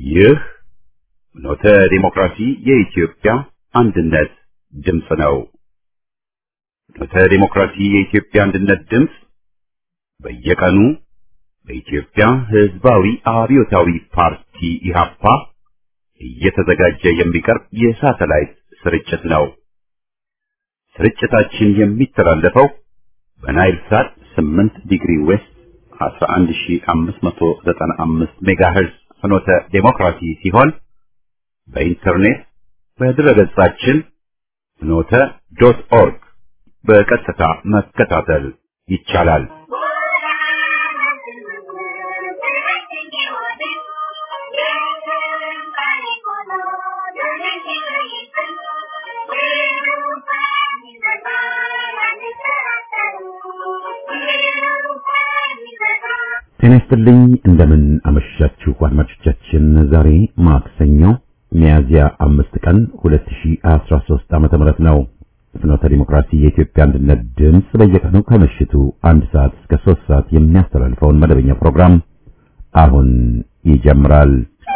ይህ ኖተ ዲሞክራሲ የኢትዮጵያ አንድነት ድምፅ ነው። ኖተ ዲሞክራሲ የኢትዮጵያ አንድነት ድምፅ በየቀኑ በኢትዮጵያ ሕዝባዊ አብዮታዊ ፓርቲ ኢህአፓ እየተዘጋጀ የሚቀርብ የሳተላይት ስርጭት ነው። ስርጭታችን የሚተላለፈው በናይል ሳት 8 ዲግሪ ዌስት 11595 ሜጋሄርዝ ፍኖተ ዴሞክራሲ ሲሆን በኢንተርኔት በድረገጻችን ፍኖተ ዶት ኦርግ በቀጥታ መከታተል ይቻላል። ጤና ይስጥልኝ እንደምን አመሻችሁ አድማጮቻችን። ዛሬ ማክሰኞ ሚያዝያ አምስት ቀን 2013 ዓመተ ምህረት ነው። ፍኖተ ዲሞክራሲ የኢትዮጵያ አንድነት ድምፅ በየቀኑ ከምሽቱ አንድ ሰዓት እስከ ሶስት ሰዓት የሚያስተላልፈውን መደበኛ ፕሮግራም አሁን ይጀምራል።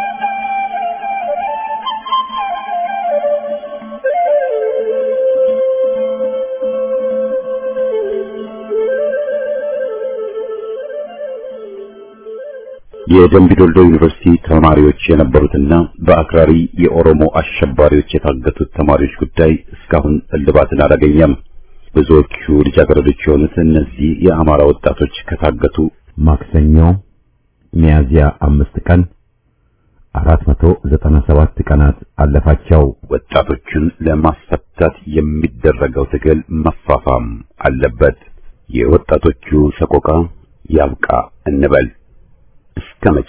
የደምቢዶልዶ ዩኒቨርሲቲ ተማሪዎች የነበሩትና በአክራሪ የኦሮሞ አሸባሪዎች የታገቱት ተማሪዎች ጉዳይ እስካሁን እልባትን አላገኘም። ብዙዎቹ ልጃገረዶች የሆኑት እነዚህ የአማራ ወጣቶች ከታገቱ ማክሰኞ ሚያዝያ አምስት ቀን 497 ቀናት አለፋቸው። ወጣቶቹን ለማስፈታት የሚደረገው ትግል መፋፋም አለበት። የወጣቶቹ ሰቆቃ ያብቃ እንበል። እስከ መቼ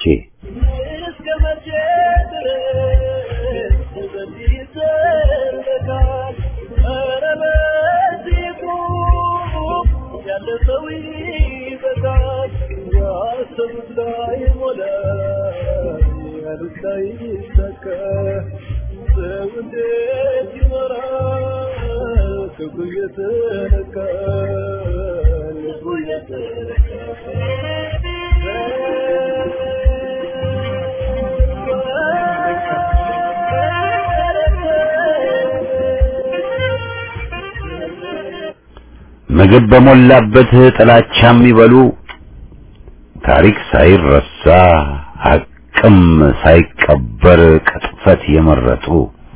ምግብ በሞላበት ጥላቻ የሚበሉ ታሪክ ሳይረሳ ሐቅም ሳይቀበር ቅጥፈት የመረጡ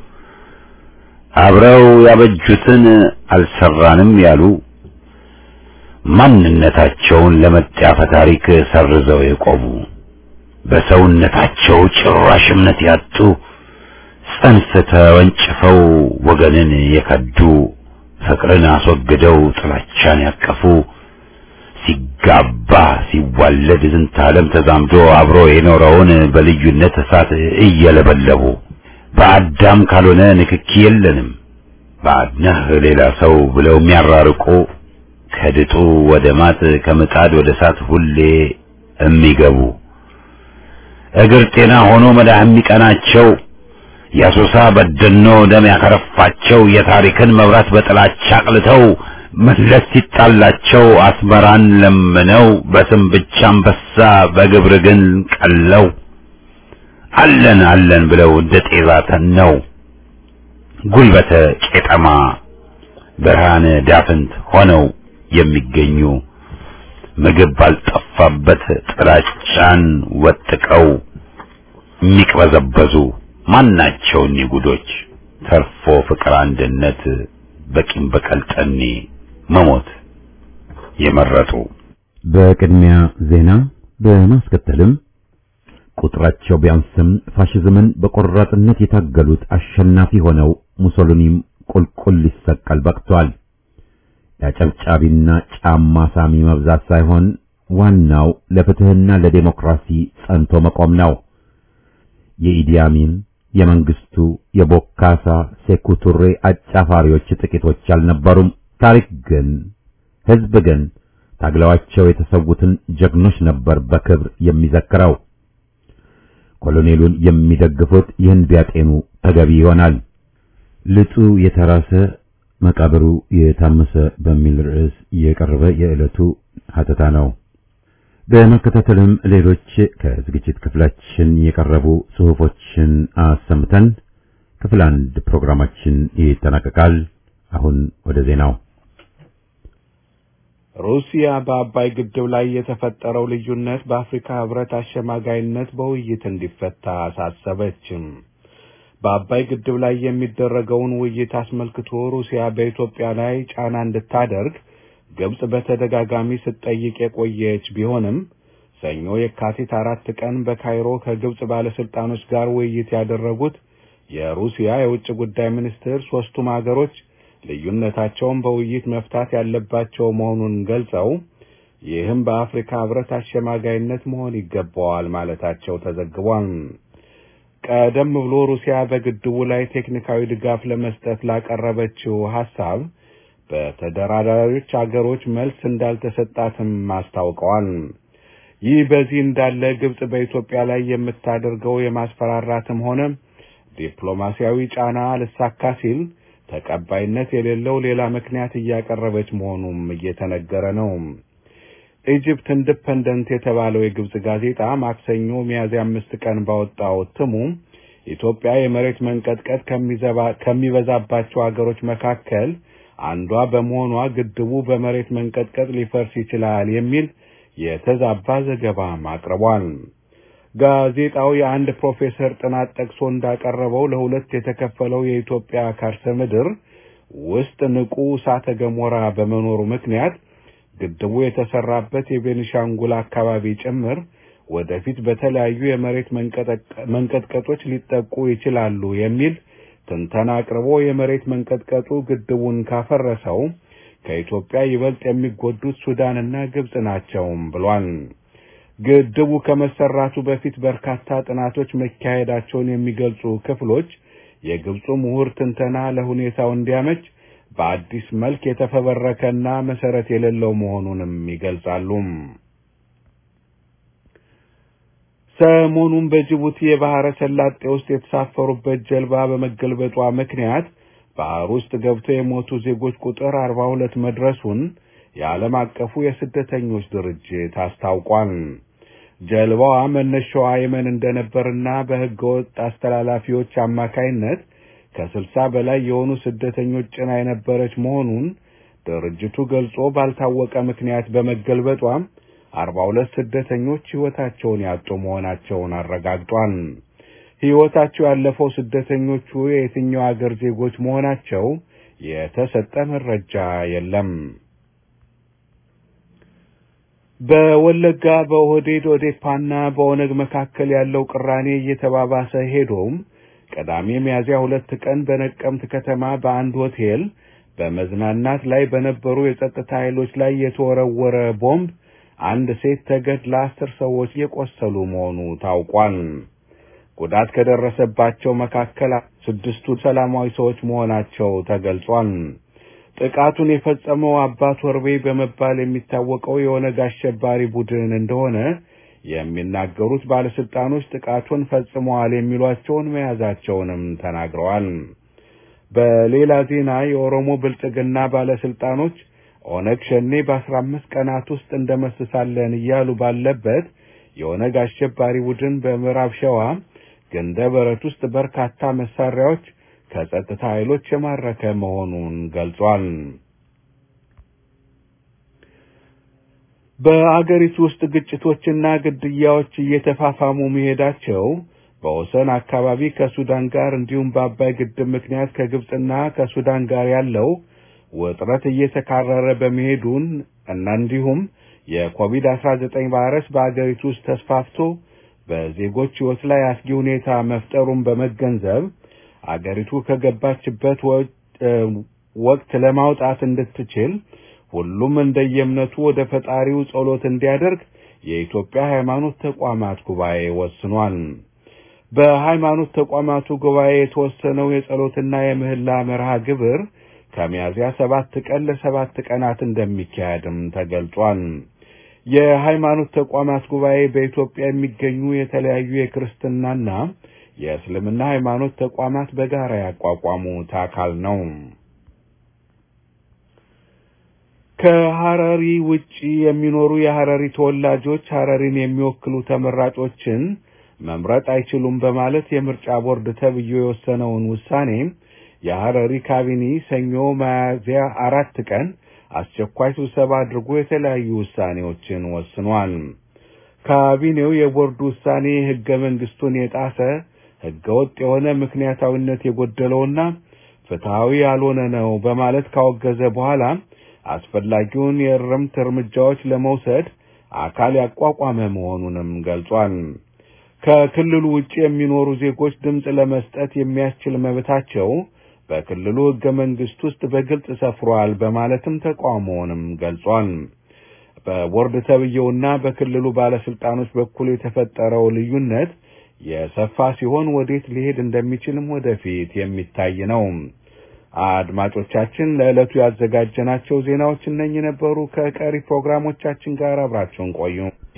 አብረው ያበጁትን አልሰራንም ያሉ ማንነታቸውን ለመጣፈ ታሪክ ሰርዘው የቆሙ በሰውነታቸው ጭራሽ እምነት ያጡ ጽንፍ ተወንጭፈው ወገንን የከዱ ፍቅርን አስወግደው ጥላቻን ያቀፉ ሲጋባ ሲዋለድ ዝንተ ዓለም ተዛምዶ አብሮ የኖረውን በልዩነት እሳት እየለበለቡ በአዳም ካልሆነ ንክኪ የለንም ባድነህ ሌላ ሰው ብለው የሚያራርቁ ከድጡ ወደ ማጥ ከምጣድ ወደ እሳት ሁሌ የሚገቡ እግር ጤና ሆኖ መዳህ የሚቀናቸው የአሶሳ በደኖ ደም ያከረፋቸው የታሪክን መብራት በጥላቻ አቅልተው መለስ ሲጣላቸው አስመራን ለምነው በስም ብቻ አንበሳ በግብር ግን ቀለው አለን አለን ብለው እንደ ጤዛ ተነው ጉልበተ ቄጠማ ብርሃን ዳፍንት ሆነው የሚገኙ ምግብ ባልጠፋበት ጥላቻን ወጥቀው የሚቅበዘበዙ ማናቸው እኒህ ጉዶች ተርፎ ፍቅር፣ አንድነት በቂም በቀል ጠኔ መሞት የመረጡ በቅድሚያ ዜና በማስከተልም ቁጥራቸው ቢያንስም ፋሽዝምን በቆራጥነት የታገሉት አሸናፊ ሆነው ሙሶሊኒም ቁልቁል ሊሰቀል በቅቷል። የአጨብጫቢና ጫማ ሳሚ መብዛት ሳይሆን ዋናው ለፍትህና ለዴሞክራሲ ጸንቶ መቆም ነው። የኢዲ አሚን የመንግስቱ የቦካሳ ሴኩቱሬ አጫፋሪዎች ጥቂቶች አልነበሩም። ታሪክ ግን ህዝብ ግን ታግለዋቸው የተሰዉትን ጀግኖች ነበር በክብር የሚዘክረው። ኮሎኔሉን የሚደግፉት ይህን ቢያጤኑ ተገቢ ይሆናል። ልጡ የተራሰ መቃብሩ የታመሰ በሚል ርዕስ የቀረበ የዕለቱ ሀተታ ነው። በመከታተልም ሌሎች ከዝግጅት ክፍላችን የቀረቡ ጽሑፎችን አሰምተን ክፍል አንድ ፕሮግራማችን ይጠናቀቃል። አሁን ወደ ዜናው። ሩሲያ በአባይ ግድብ ላይ የተፈጠረው ልዩነት በአፍሪካ ሕብረት አሸማጋይነት በውይይት እንዲፈታ አሳሰበችም። በአባይ ግድብ ላይ የሚደረገውን ውይይት አስመልክቶ ሩሲያ በኢትዮጵያ ላይ ጫና እንድታደርግ ግብጽ በተደጋጋሚ ስትጠይቅ የቆየች ቢሆንም ሰኞ የካቲት አራት ቀን በካይሮ ከግብጽ ባለስልጣኖች ጋር ውይይት ያደረጉት የሩሲያ የውጭ ጉዳይ ሚኒስትር ሦስቱም አገሮች ልዩነታቸውን በውይይት መፍታት ያለባቸው መሆኑን ገልጸው ይህም በአፍሪካ ሕብረት አሸማጋይነት መሆን ይገባዋል ማለታቸው ተዘግቧል። ቀደም ብሎ ሩሲያ በግድቡ ላይ ቴክኒካዊ ድጋፍ ለመስጠት ላቀረበችው ሐሳብ በተደራዳሪዎች አገሮች መልስ እንዳልተሰጣትም አስታውቀዋል። ይህ በዚህ እንዳለ ግብጽ በኢትዮጵያ ላይ የምታደርገው የማስፈራራትም ሆነ ዲፕሎማሲያዊ ጫና ልሳካ ሲል ተቀባይነት የሌለው ሌላ ምክንያት እያቀረበች መሆኑም እየተነገረ ነው። ኢጅፕት ኢንዲፐንደንት የተባለው የግብጽ ጋዜጣ ማክሰኞ ሚያዝያ አምስት ቀን ባወጣው እትሙ ኢትዮጵያ የመሬት መንቀጥቀጥ ከሚበዛባቸው አገሮች መካከል አንዷ በመሆኗ ግድቡ በመሬት መንቀጥቀጥ ሊፈርስ ይችላል የሚል የተዛባ ዘገባም አቅርቧል። ጋዜጣው የአንድ ፕሮፌሰር ጥናት ጠቅሶ እንዳቀረበው ለሁለት የተከፈለው የኢትዮጵያ ከርሰ ምድር ውስጥ ንቁ እሳተ ገሞራ በመኖሩ ምክንያት ግድቡ የተሰራበት የቤኒሻንጉል አካባቢ ጭምር ወደፊት በተለያዩ የመሬት መንቀጥቀጦች ሊጠቁ ይችላሉ የሚል ትንተና አቅርቦ የመሬት መንቀጥቀጡ ግድቡን ካፈረሰው ከኢትዮጵያ ይበልጥ የሚጎዱት ሱዳንና ግብጽ ናቸውም ብሏል። ግድቡ ከመሰራቱ በፊት በርካታ ጥናቶች መካሄዳቸውን የሚገልጹ ክፍሎች የግብፁ ምሁር ትንተና ለሁኔታው እንዲያመች በአዲስ መልክ የተፈበረከና መሰረት የሌለው መሆኑንም ይገልጻሉ። ሰሞኑን በጅቡቲ የባህረ ሰላጤ ውስጥ የተሳፈሩበት ጀልባ በመገልበጧ ምክንያት ባህር ውስጥ ገብተው የሞቱ ዜጎች ቁጥር አርባ ሁለት መድረሱን የዓለም አቀፉ የስደተኞች ድርጅት አስታውቋል። ጀልባዋ መነሻዋ የመን እንደነበርና በሕገ ወጥ አስተላላፊዎች አማካይነት ከስልሳ በላይ የሆኑ ስደተኞች ጭና የነበረች መሆኑን ድርጅቱ ገልጾ ባልታወቀ ምክንያት በመገልበጧም አርባ ሁለት ስደተኞች ሕይወታቸውን ያጡ መሆናቸውን አረጋግጧል። ሕይወታቸው ያለፈው ስደተኞቹ የየትኛው አገር ዜጎች መሆናቸው የተሰጠ መረጃ የለም። በወለጋ በኦህዴድ ኦዴፓና በኦነግ መካከል ያለው ቅራኔ እየተባባሰ ሄዶም ቅዳሜ ሚያዝያ ሁለት ቀን በነቀምት ከተማ በአንድ ሆቴል በመዝናናት ላይ በነበሩ የጸጥታ ኃይሎች ላይ የተወረወረ ቦምብ አንድ ሴት ተገድላ አስር ሰዎች የቆሰሉ መሆኑ ታውቋል። ጉዳት ከደረሰባቸው መካከል ስድስቱ ሰላማዊ ሰዎች መሆናቸው ተገልጿል። ጥቃቱን የፈጸመው አባት ወርቤ በመባል የሚታወቀው የኦነግ አሸባሪ ቡድን እንደሆነ የሚናገሩት ባለስልጣኖች ጥቃቱን ፈጽመዋል የሚሏቸውን መያዛቸውንም ተናግረዋል። በሌላ ዜና የኦሮሞ ብልጽግና ባለስልጣኖች ኦነግ ሸኔ በአስራ አምስት ቀናት ውስጥ እንደመስሳለን እያሉ ባለበት የኦነግ አሸባሪ ቡድን በምዕራብ ሸዋ ገንደ በረት ውስጥ በርካታ መሳሪያዎች ከጸጥታ ኃይሎች የማረከ መሆኑን ገልጿል። በአገሪቱ ውስጥ ግጭቶችና ግድያዎች እየተፋፋሙ መሄዳቸው በወሰን አካባቢ ከሱዳን ጋር እንዲሁም በአባይ ግድብ ምክንያት ከግብፅና ከሱዳን ጋር ያለው ውጥረት እየተካረረ በመሄዱን እና እንዲሁም የኮቪድ አስራ ዘጠኝ ቫይረስ በአገሪቱ ውስጥ ተስፋፍቶ በዜጎች ሕይወት ላይ አስጊ ሁኔታ መፍጠሩን በመገንዘብ አገሪቱ ከገባችበት ወቅት ለማውጣት እንድትችል ሁሉም እንደየእምነቱ ወደ ፈጣሪው ጸሎት እንዲያደርግ የኢትዮጵያ ሃይማኖት ተቋማት ጉባኤ ወስኗል። በሃይማኖት ተቋማቱ ጉባኤ የተወሰነው የጸሎትና የምህላ መርሃ ግብር ከሚያዝያ ሰባት ቀን ለሰባት ቀናት እንደሚካሄድም ተገልጿል። የሃይማኖት ተቋማት ጉባኤ በኢትዮጵያ የሚገኙ የተለያዩ የክርስትናና የእስልምና ሃይማኖት ተቋማት በጋራ ያቋቋሙት አካል ነው። ከሐረሪ ውጪ የሚኖሩ የሐረሪ ተወላጆች ሐረሪን የሚወክሉ ተመራጮችን መምረጥ አይችሉም በማለት የምርጫ ቦርድ ተብዬ የወሰነውን ውሳኔ የሐረሪ ካቢኔ ሰኞ ሚያዝያ አራት ቀን አስቸኳይ ስብሰባ አድርጎ የተለያዩ ውሳኔዎችን ወስኗል። ካቢኔው የቦርዱ ውሳኔ ሕገ መንግስቱን የጣሰ ሕገ ወጥ የሆነ ምክንያታዊነት የጎደለውና ፍትሐዊ ያልሆነ ነው በማለት ካወገዘ በኋላ አስፈላጊውን የእርምት እርምጃዎች ለመውሰድ አካል ያቋቋመ መሆኑንም ገልጿል። ከክልሉ ውጭ የሚኖሩ ዜጎች ድምፅ ለመስጠት የሚያስችል መብታቸው በክልሉ ሕገ መንግስት ውስጥ በግልጽ ሰፍሯል በማለትም ተቃውሞውንም ገልጿል። በቦርድ ተብዬውና በክልሉ ባለስልጣኖች በኩል የተፈጠረው ልዩነት የሰፋ ሲሆን ወዴት ሊሄድ እንደሚችልም ወደፊት የሚታይ ነው። አድማጮቻችን ለዕለቱ ያዘጋጀናቸው ዜናዎች እነኚህ ነበሩ። ከቀሪ ፕሮግራሞቻችን ጋር አብራችሁን ቆዩ።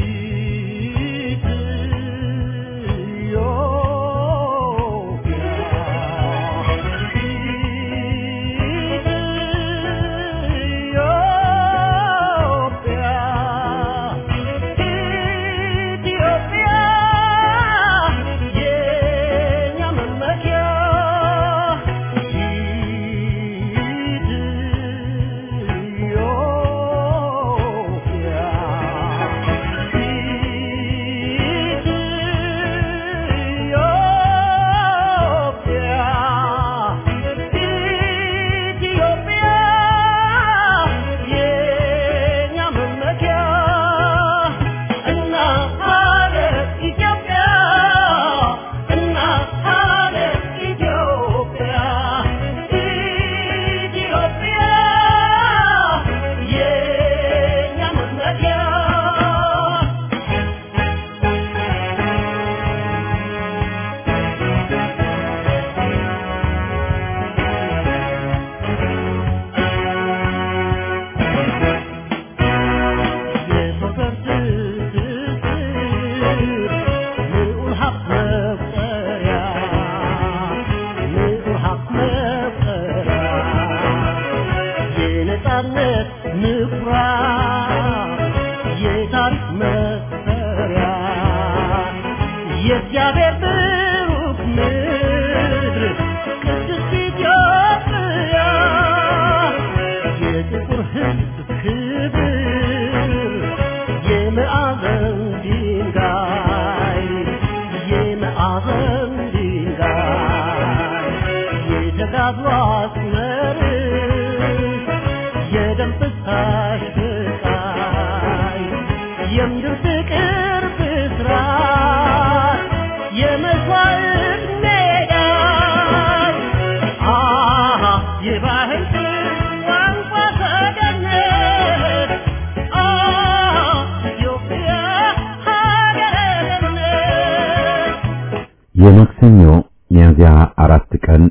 የማክሰኞ ሚያዝያ አራት ቀን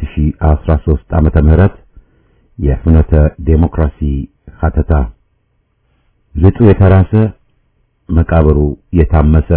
2013 ዓመተ ምህረት የፍኖተ ዴሞክራሲ ሀተታ ልጡ የተራሰ መቃብሩ የታመሰ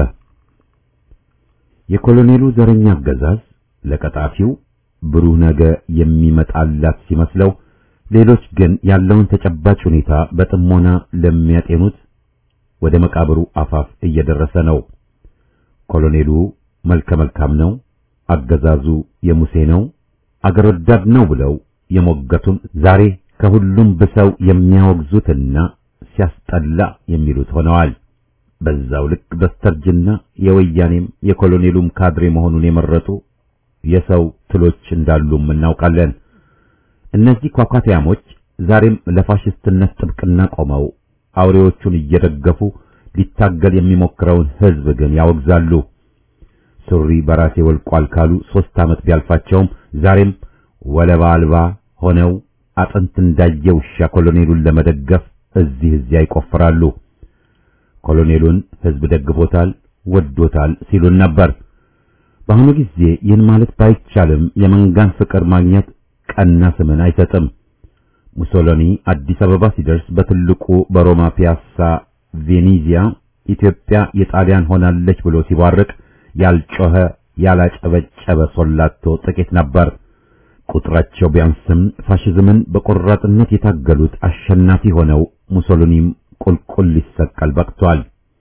የኮሎኔሉ ዘረኛ አገዛዝ ለቀጣፊው ብሩህ ነገ የሚመጣላት ሲመስለው፣ ሌሎች ግን ያለውን ተጨባጭ ሁኔታ በጥሞና ለሚያጤኑት ወደ መቃብሩ አፋፍ እየደረሰ ነው። ኮሎኔሉ መልከ መልካም ነው፣ አገዛዙ የሙሴ ነው፣ አገር ወዳድ ነው ብለው የሞገቱን ዛሬ ከሁሉም ብሰው የሚያወግዙትና ሲያስጠላ የሚሉት ሆነዋል። በዛው ልክ በስተርጅና የወያኔም የኮሎኔሉም ካድሬ መሆኑን የመረጡ የሰው ትሎች እንዳሉም እናውቃለን። እነዚህ ኳኳቲያሞች ዛሬም ለፋሽስትነት ጥብቅና ቆመው አውሬዎቹን እየደገፉ ሊታገል የሚሞክረውን ሕዝብ ግን ያወግዛሉ። ሱሪ በራሴ ወልቋል ካሉ ሦስት ዓመት ቢያልፋቸውም ዛሬም ወለባ አልባ ሆነው አጥንት እንዳየ ውሻ ኮሎኔሉን ለመደገፍ እዚህ እዚያ ይቆፍራሉ። ኮሎኔሉን ሕዝብ ደግፎታል፣ ወዶታል ሲሉን ነበር። በአሁኑ ጊዜ ይህን ማለት ባይቻልም የመንጋን ፍቅር ማግኘት ቀና ስምን አይሰጥም። ሙሶሎኒ አዲስ አበባ ሲደርስ በትልቁ በሮማ ፒያሳ ቬኔዚያ ኢትዮጵያ የጣሊያን ሆናለች ብሎ ሲባርቅ ያልጮኸ ያላጨበጨበ ሶላቶ ጥቂት ነበር። ቁጥራቸው ቢያንስም ፋሽዝምን በቆራጥነት የታገሉት አሸናፊ ሆነው ሙሶሊኒም ቁልቁል ሊሰቀል በቅቷል።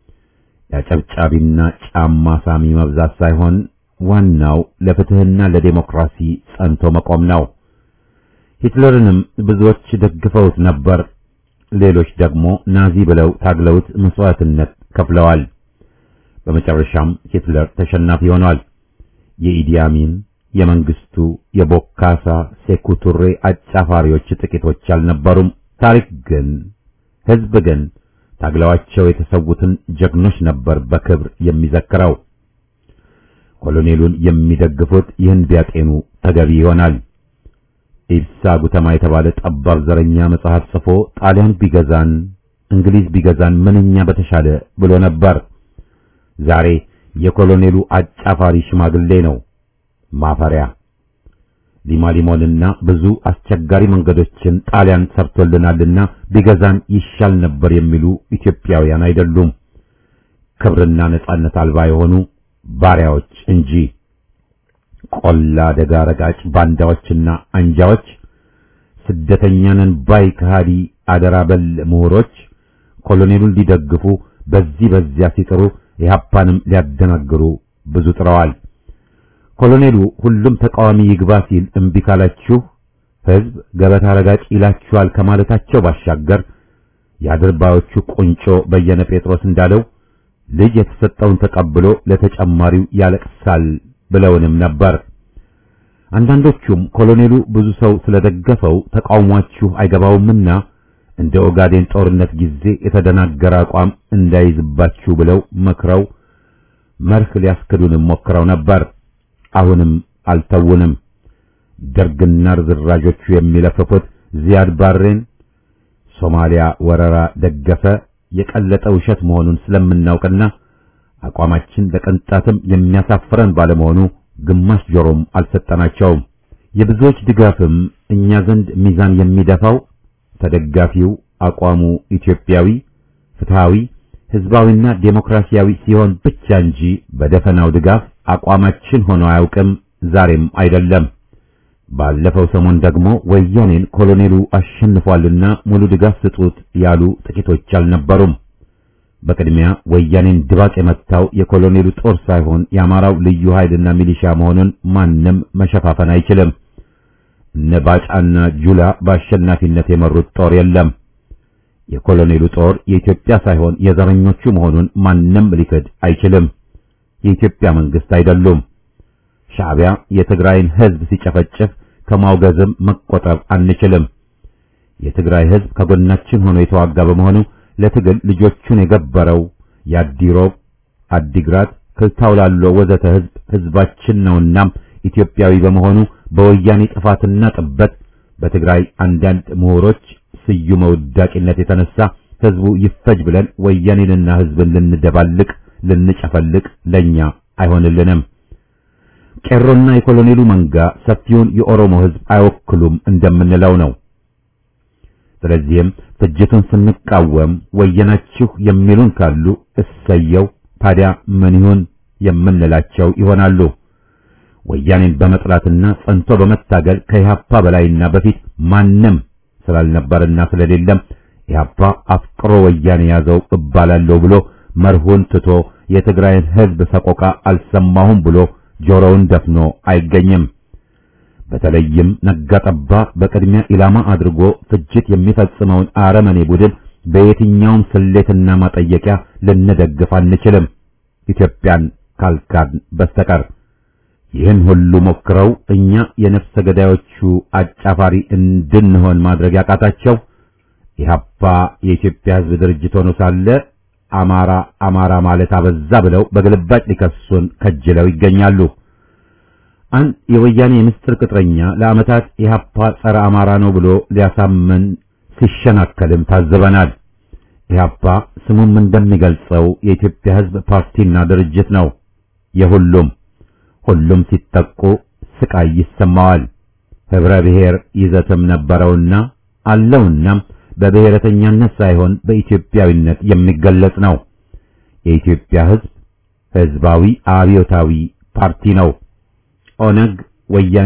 የአጨብጫቢና ጫማ ሳሚ መብዛት ሳይሆን ዋናው ለፍትህና ለዴሞክራሲ ጸንቶ መቆም ነው። ሂትለርንም ብዙዎች ደግፈውት ነበር። ሌሎች ደግሞ ናዚ ብለው ታግለውት መስዋዕትነት ከፍለዋል። በመጨረሻም ሂትለር ተሸናፊ ሆኗል። የኢዲ አሚን፣ የመንግስቱ፣ የቦካሳ ሴኩቱሬ አጫፋሪዎች ጥቂቶች አልነበሩም። ታሪክ ግን ህዝብ ግን ታግለዋቸው የተሰዉትን ጀግኖች ነበር በክብር የሚዘክረው። ኮሎኔሉን የሚደግፉት ይህን ቢያጤኑ ተገቢ ይሆናል። ኢብሳ ጉተማ የተባለ ጠባብ ዘረኛ መጽሐፍ ጽፎ ጣሊያን ቢገዛን እንግሊዝ ቢገዛን ምንኛ በተሻለ ብሎ ነበር። ዛሬ የኮሎኔሉ አጫፋሪ ሽማግሌ ነው ማፈሪያ። ሊማሊሞንና ብዙ አስቸጋሪ መንገዶችን ጣሊያን ሰርቶልናልና ቢገዛን ይሻል ነበር የሚሉ ኢትዮጵያውያን አይደሉም። ክብርና ነጻነት አልባ የሆኑ ባሪያዎች እንጂ ቆላ ደጋ ረጋጭ ባንዳዎችና አንጃዎች፣ ስደተኛንን ባይ ከሃዲ አደራ በል ምሁሮች ኮሎኔሉን ሊደግፉ በዚህ በዚያ ሲጥሩ ኢህአፓንም ሊያደናግሩ ብዙ ጥረዋል። ኮሎኔሉ ሁሉም ተቃዋሚ ይግባ ሲል እምቢ ካላችሁ ህዝብ ገበታ ረጋጭ ይላችኋል ከማለታቸው ባሻገር የአድርባዮቹ ቁንጮ በየነ ጴጥሮስ እንዳለው ልጅ የተሰጠውን ተቀብሎ ለተጨማሪው ያለቅሳል ብለውንም ነበር። አንዳንዶቹም ኮሎኔሉ ብዙ ሰው ስለደገፈው ተቃውሟችሁ አይገባውምና እንደ ኦጋዴን ጦርነት ጊዜ የተደናገረ አቋም እንዳይዝባችሁ ብለው መክረው መርህ ሊያስክዱንም ሞክረው ነበር። አሁንም አልተውንም። ደርግና ርዝራዦቹ የሚለፍፉት ዚያድ ባሬን ሶማሊያ ወረራ ደገፈ የቀለጠ ውሸት መሆኑን ስለምናውቅና አቋማችን ለቅንጣትም የሚያሳፍረን ባለመሆኑ ግማሽ ጆሮም አልሰጠናቸውም። የብዙዎች ድጋፍም እኛ ዘንድ ሚዛን የሚደፋው ተደጋፊው አቋሙ ኢትዮጵያዊ፣ ፍትሃዊ፣ ህዝባዊና ዴሞክራሲያዊ ሲሆን ብቻ እንጂ በደፈናው ድጋፍ አቋማችን ሆኖ አያውቅም፣ ዛሬም አይደለም። ባለፈው ሰሞን ደግሞ ወያኔን ኮሎኔሉ አሸንፏልና ሙሉ ድጋፍ ስጡት ያሉ ጥቂቶች አልነበሩም። በቅድሚያ ወያኔን ድባቅ የመታው የኮሎኔሉ ጦር ሳይሆን የአማራው ልዩ ኃይልና ሚሊሻ መሆኑን ማንም መሸፋፈን አይችልም። እነ ባጫና ጁላ በአሸናፊነት የመሩት ጦር የለም። የኮሎኔሉ ጦር የኢትዮጵያ ሳይሆን የዘረኞቹ መሆኑን ማንም ሊክድ አይችልም። የኢትዮጵያ መንግስት አይደሉም። ሻዕቢያ የትግራይን ህዝብ ሲጨፈጭፍ ከማውገዝም መቆጠብ አንችልም። የትግራይ ህዝብ ከጎናችን ሆኖ የተዋጋ በመሆኑ ለትግል ልጆቹን የገበረው የአዲሮብ፣ አዲግራት፣ ክልታውላሎ ወዘተ ህዝብ ህዝባችን ነውና ኢትዮጵያዊ በመሆኑ በወያኔ ጥፋትና ጥበት በትግራይ አንዳንድ ምሁሮች ስዩመ ውዳቂነት የተነሳ ህዝቡ ይፈጅ ብለን ወያኔንና ህዝብን ልንደባልቅ ልንጨፈልቅ ለኛ አይሆንልንም። ቄሮና የኮሎኔሉ መንጋ ሰፊውን የኦሮሞ ህዝብ አይወክሉም እንደምንለው ነው። ስለዚህም ፍጅቱን ስንቃወም ወየናችሁ የሚሉን ካሉ እሰየው፣ ታዲያ ምን ይሁን የምንላቸው ይሆናሉ። ወያኔን በመጥላትና ጸንቶ በመታገል ከኢህአፓ በላይና በፊት ማንም ስላልነበርና ስለሌለም ኢህአፓ አፍቅሮ ወያኔ ያዘው እባላለሁ ብሎ መርሁን ትቶ የትግራይን ህዝብ ሰቆቃ አልሰማሁም ብሎ ጆሮውን ደፍኖ አይገኝም። በተለይም ነጋጠባ በቅድሚያ ኢላማ አድርጎ ፍጅት የሚፈጽመውን አረመኔ ቡድን በየትኛውም ስሌትና ማጠየቂያ ልንደግፍ አንችልም፣ ኢትዮጵያን ካልካድ በስተቀር። ይህን ሁሉ ሞክረው እኛ የነፍሰ ገዳዮቹ አጫፋሪ እንድንሆን ማድረግ ያቃታቸው ኢህአፓ የኢትዮጵያ ህዝብ ድርጅት ሆኖ ሳለ አማራ አማራ ማለት አበዛ ብለው በግልባጭ ሊከሱን ከጅለው ይገኛሉ። አንድ የወያኔ የምስጢር ቅጥረኛ ለዓመታት ኢህአፓ ጸረ አማራ ነው ብሎ ሊያሳምን ሲሸናከልም ታዝበናል። ኢህአፓ ስሙም እንደሚገልጸው የኢትዮጵያ ህዝብ ፓርቲና ድርጅት ነው። የሁሉም ሁሉም ሲጠቁ ስቃይ ይሰማዋል። ህብረ ብሔር ይዘትም ነበረውና አለውና በብሔረተኛነት ሳይሆን በኢትዮጵያዊነት የሚገለጽ ነው። የኢትዮጵያ ህዝብ ህዝባዊ አብዮታዊ ፓርቲ ነው። ኦነግ፣ ወያኔ፣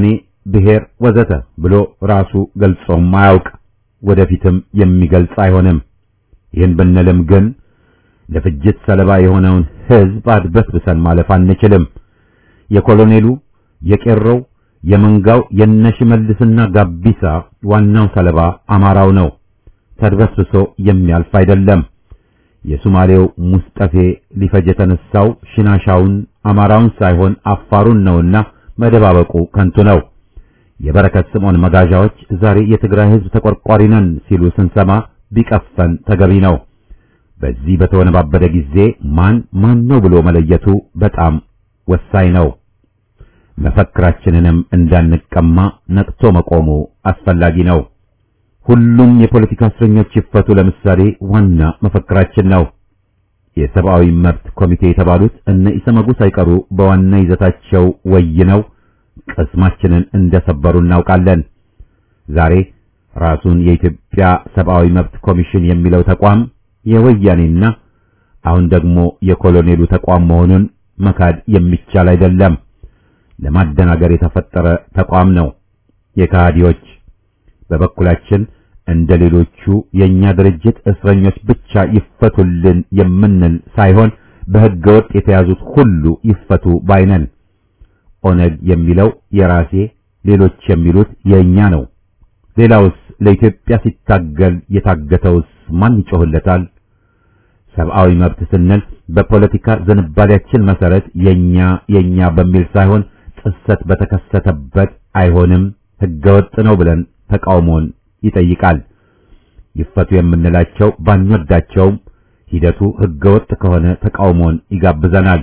ብሔር ወዘተ ብሎ ራሱ ገልጾም አያውቅ፣ ወደፊትም የሚገልጽ አይሆንም። ይህን ብንልም ግን ለፍጅት ሰለባ የሆነውን ሕዝብ አድበስብሰን ማለፍ አንችልም። የኮሎኔሉ የቄሮው የመንጋው የነሽመልስና ጋቢሳ ዋናው ሰለባ አማራው ነው። ተድበስብሶ የሚያልፍ አይደለም። የሱማሌው ሙስጠፌ ሊፈጅ የተነሳው ሽናሻውን አማራውን ሳይሆን አፋሩን ነውና መደባበቁ ከንቱ ነው። የበረከት ስምዖን መጋዣዎች ዛሬ የትግራይ ሕዝብ ተቆርቋሪ ነን ሲሉ ስንሰማ ቢቀፈን ተገቢ ነው። በዚህ በተወነባበደ ጊዜ ማን ማን ነው ብሎ መለየቱ በጣም ወሳኝ ነው። መፈክራችንንም እንዳንቀማ ነቅቶ መቆሙ አስፈላጊ ነው። ሁሉም የፖለቲካ እስረኞች ይፈቱ ለምሳሌ ዋና መፈክራችን ነው። የሰብአዊ መብት ኮሚቴ የተባሉት እነ ኢሰመጉ ሳይቀሩ በዋና ይዘታቸው ወይነው ቅስማችንን እንደሰበሩ እናውቃለን። ዛሬ ራሱን የኢትዮጵያ ሰብአዊ መብት ኮሚሽን የሚለው ተቋም የወያኔና አሁን ደግሞ የኮሎኔሉ ተቋም መሆኑን መካድ የሚቻል አይደለም። ለማደናገር የተፈጠረ ተቋም ነው። የካሃዲዎች በበኩላችን እንደ ሌሎቹ የኛ ድርጅት እስረኞች ብቻ ይፈቱልን የምንል ሳይሆን በሕገ ወጥ የተያዙት ሁሉ ይፈቱ ባይነን። ኦነግ የሚለው የራሴ ሌሎች የሚሉት የኛ ነው። ሌላውስ ለኢትዮጵያ ሲታገል የታገተውስ ማን ይጮህለታል? ሰብአዊ መብት ስንል በፖለቲካ ዝንባሌያችን መሰረት የኛ የኛ በሚል ሳይሆን ጥሰት በተከሰተበት አይሆንም፣ ሕገወጥ ነው ብለን ተቃውሞን ይጠይቃል። ይፈቱ የምንላቸው ባንወዳቸውም ሂደቱ ሕገወጥ ከሆነ ተቃውሞን ይጋብዘናል።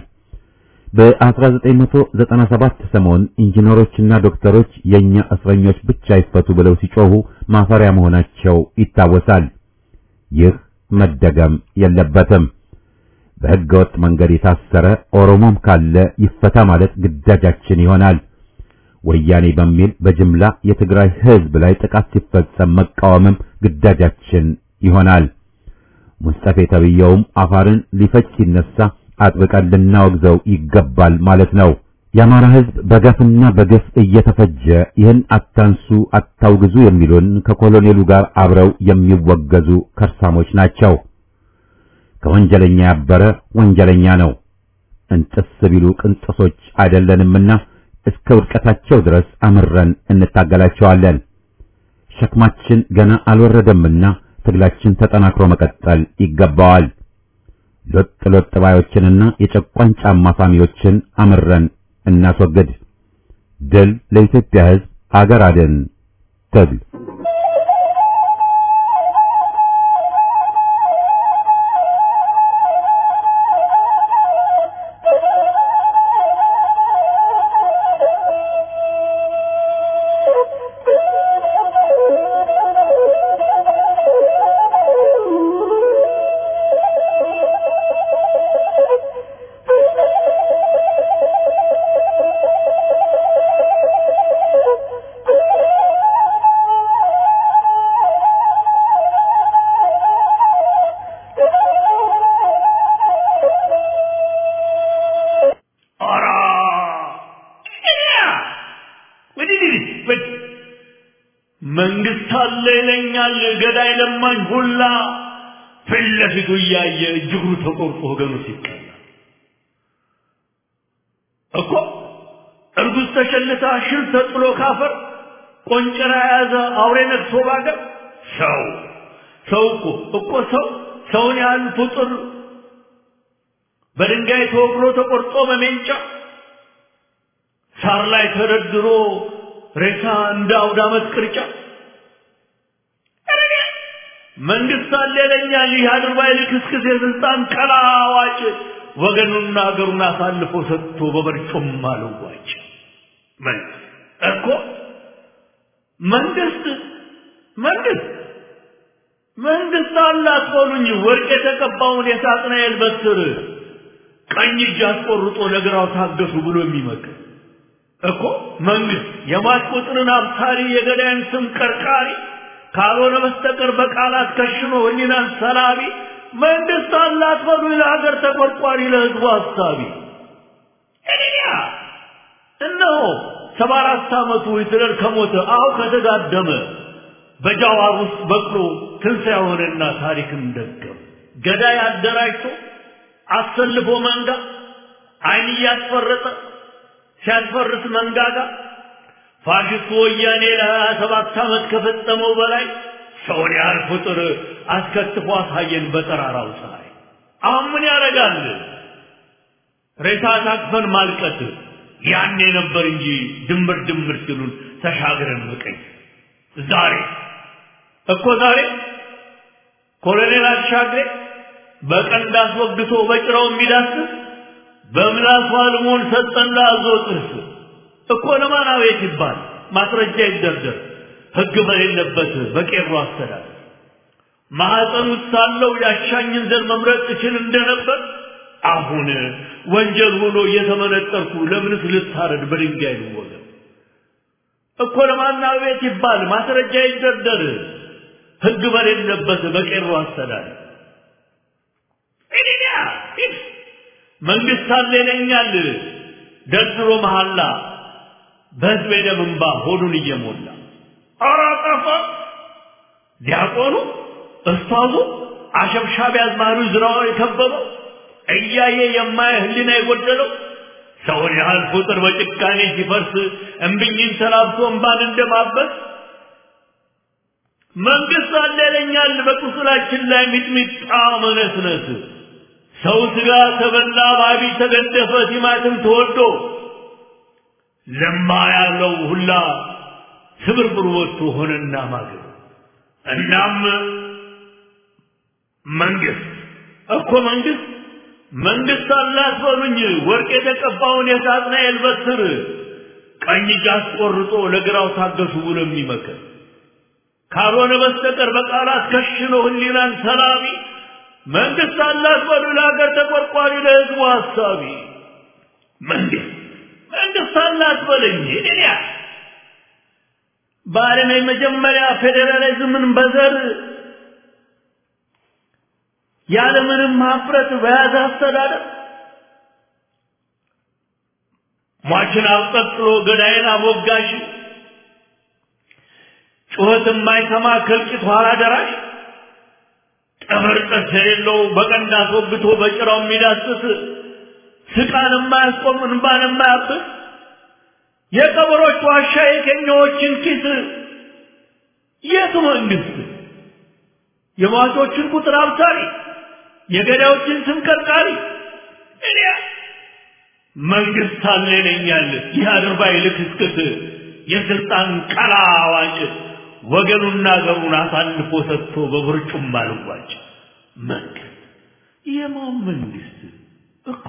በ1997 ሰሞን ኢንጂነሮችና ዶክተሮች የኛ እስረኞች ብቻ ይፈቱ ብለው ሲጮሁ ማፈሪያ መሆናቸው ይታወሳል። ይህ መደገም የለበትም። በሕገወጥ መንገድ የታሰረ ኦሮሞም ካለ ይፈታ ማለት ግዳጃችን ይሆናል። ወያኔ በሚል በጅምላ የትግራይ ሕዝብ ላይ ጥቃት ሲፈጸም መቃወምም ግዳጃችን ይሆናል። ሙስጠፌ ተብየውም አፋርን ሊፈጅ ሲነሳ አጥብቀን ልናወግዘው ይገባል ማለት ነው። የአማራ ሕዝብ በገፍና በግፍ እየተፈጀ ይህን አታንሱ አታውግዙ የሚሉን ከኮሎኔሉ ጋር አብረው የሚወገዙ ከርሳሞች ናቸው። ከወንጀለኛ ያበረ ወንጀለኛ ነው። እንጥስ ቢሉ ቅንጥሶች አይደለንምና እስከ ውድቀታቸው ድረስ አምረን እንታገላቸዋለን። ሸክማችን ገና አልወረደምና ትግላችን ተጠናክሮ መቀጠል ይገባዋል። ሎጥ ሎጥ ባዮችንና የጨቋኝ ጫማ ሳሚዎችን አምረን እናስወግድ። ድል ለኢትዮጵያ ሕዝብ፣ አገር አድን ትግል መንግስት አለ ይለኛል ገዳይ ለማኝ ሁላ ፊት ለፊቱ እያየ እጅግሩ ተቆርጦ ወገኑ ሲቀላ እኮ እርጉዝ ተሸልታ ሽል ተጥሎ ካፈር ቆንጨራ የያዘ አውሬ ነግሶ ባገር ሰው ሰው እኮ እኮ ሰው ሰውን ያህል ፍጡር በድንጋይ ተወግሮ ተቆርጦ በሜንጫ ሳር ላይ ተደርድሮ ሬሳ እንደ አውደ ዓመት ቅርጫ መንግስት አለ ይለኛል ይህ አድርባይ ልክስክስ የስልጣን ቀላዋጭ ወገኑና ሀገሩን አሳልፎ ሰጥቶ በበርጩማ ለዋጭ መንግስት እኮ መንግስት መንግስት መንግስት አላት በሉኝ ወርቅ የተቀባውን የሳጥናኤል በትር ቀኝ እጅ አስቆርጦ ለግራው ታገሱ ብሎ የሚመክር እኮ መንግስት የሟች ቁጥርን አብሳሪ የገዳይን ስም ቀርቃሪ ካልሆነ በስተቀር በቃላት ከሽኖ ህሊናን ሰላቢ መንግስት አላት በሉ ለሀገር ተቆርቋሪ ለህዝቡ ሀሳቢ እኔያ እነሆ ሰባ አራት ዓመቱ ሂትለር ከሞተ አሁ ከተጋደመ በጃዋር ውስጥ በቅሎ ትንሣኤ ሆነና ታሪክን ደገም ገዳይ አደራጅቶ አሰልፎ መንጋ አይን እያስፈረጠ ሲያስፈርስ መንጋጋ ፋሽስቱ ወያኔ ለሀያ ሰባት ዓመት ከፈጸመው በላይ ሰውን ያህል ፍጡር አስከትፎ አሳየን በጠራራው ፀሐይ። አሁን ምን ያደርጋል? ሬሳ ታቅፈን ማልቀት ያኔ ነበር እንጂ ድምር ድምር ሲሉን ተሻግረን መቀኝ ዛሬ እኮ ዛሬ ኮሎኔል አሻግሬ በቀንድ አስወግቶ በጭራው የሚዳስስ በምላሱ አልሞን ሰጠን ለአዞ ጥርስ እኮ ለማን አቤት ይባል ማስረጃ ይደርደር ሕግ በሌለበት በቄሮ አስተዳደር ማኅፀን ውስጥ ሳለው ያሻኝን ዘር መምረጥ እችል እንደነበር አሁን ወንጀል ሆኖ እየተመነጠርኩ ለምንስ ልታረድ በድንጋይ ልወገር እኮ ለማን አቤት ይባል ማስረጃ ይደርደር ሕግ በሌለበት በቄሮ አስተዳደር እኔያ መንግስት አለ ይለኛል ደርድሮ መሐላ በህዝብ ደም እንባ ሆዱን እየሞላ ኧረ ጠፋ ዲያቆኑ እስታዙ አሸብሻቢ አዝማሪ ዝራውን የከበበው እያየ የማየ ህሊና የጎደለው ሰውን ያህል ቁጥር በጭካኔ ሲፈርስ እምብኝን ተላብሶ እንባን እንደማበስ መንግስት አለ ይለኛል በቁስላችን ላይ ሚጥሚጣ መነስነስ ሰው ስጋ ተበላ ባቢ ተገደፈ ቲማትም ተወዶ ለማ ያለው ሁላ ስብርብር ወጥቶ ሆነና ማገር እናም መንግስት እኮ መንግስት መንግስት አላት በሉኝ ወርቅ የተቀባውን የሳጥናኤል በትር ቀኝ እጅ አስቆርጦ ለግራው ታገሱ ብሎ የሚመክር ካልሆነ በስተቀር በቃላት ከሽኖ ህሊናን ሰላቢ መንግስት አላት በሉ ለሀገር ተቆርቋሪ ለህዝቡ ሀሳቢ መንግስት መንግስት አላት በለኝ እኔ በዓለም የመጀመሪያ ፌዴራሊዝምን በዘር ያለምንም ሀፍረት በያዘ አስተዳደር ሟችን አብጠጥሎ ገዳይን አሞጋሽ ጩኸት የማይሰማ ከልቂት ኋላ ደራሽ ጠመር ጥርስ የሌለው በቀንድ አስወግቶ በጭራው የሚዳስስ ስቃን የማያስቆም እንባን የማያብስ የቀበሮች ዋሻ የኬኛዎችን ኪስ የቱ መንግስት የሟቾችን ቁጥር አብሳሪ የገዳዮችን ስም ቀርቃሪ እኔ መንግስት አለ ይለኛል ይህ አድርባይ ልክስክስ የስልጣን ቀላ አዋጭ ወገኑና ገሩን አሳልፎ ሰጥቶ በብርጩም አልዋጭ መንግስት የማን መንግስት እኮ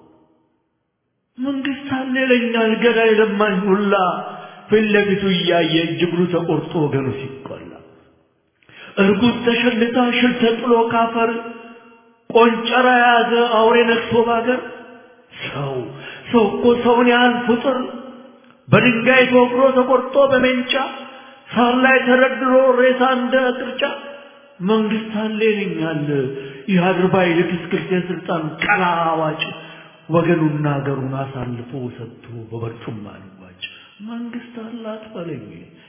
መንግስት አለ ይለኛል ገዳይ ለማኝ ሁላ ፊት ለፊቱ እያየ እጅግሩ ተቆርጦ ወገኑ ሲቆላ እርጉዝ ተሸልታ ሽል ተጥሎ ካፈር ቆንጨራ የያዘ አውሬ ነክሶ ባገር ሰው ሰው እኮ ሰውን ያህል ፍጡር በድንጋይ ተወግሮ ተቆርጦ በሜንጫ ሳር ላይ ተደርድሮ ሬሳ እንደ ቅርጫ መንግስት አለ ይለኛል ይህ አድርባይ ልክስክስ የስልጣን ቀላ አዋጭ ወገኑና ሀገሩን አሳልፎ ሰጥቶ በበርጩማ ልዋጭ መንግስት አላት በለኝ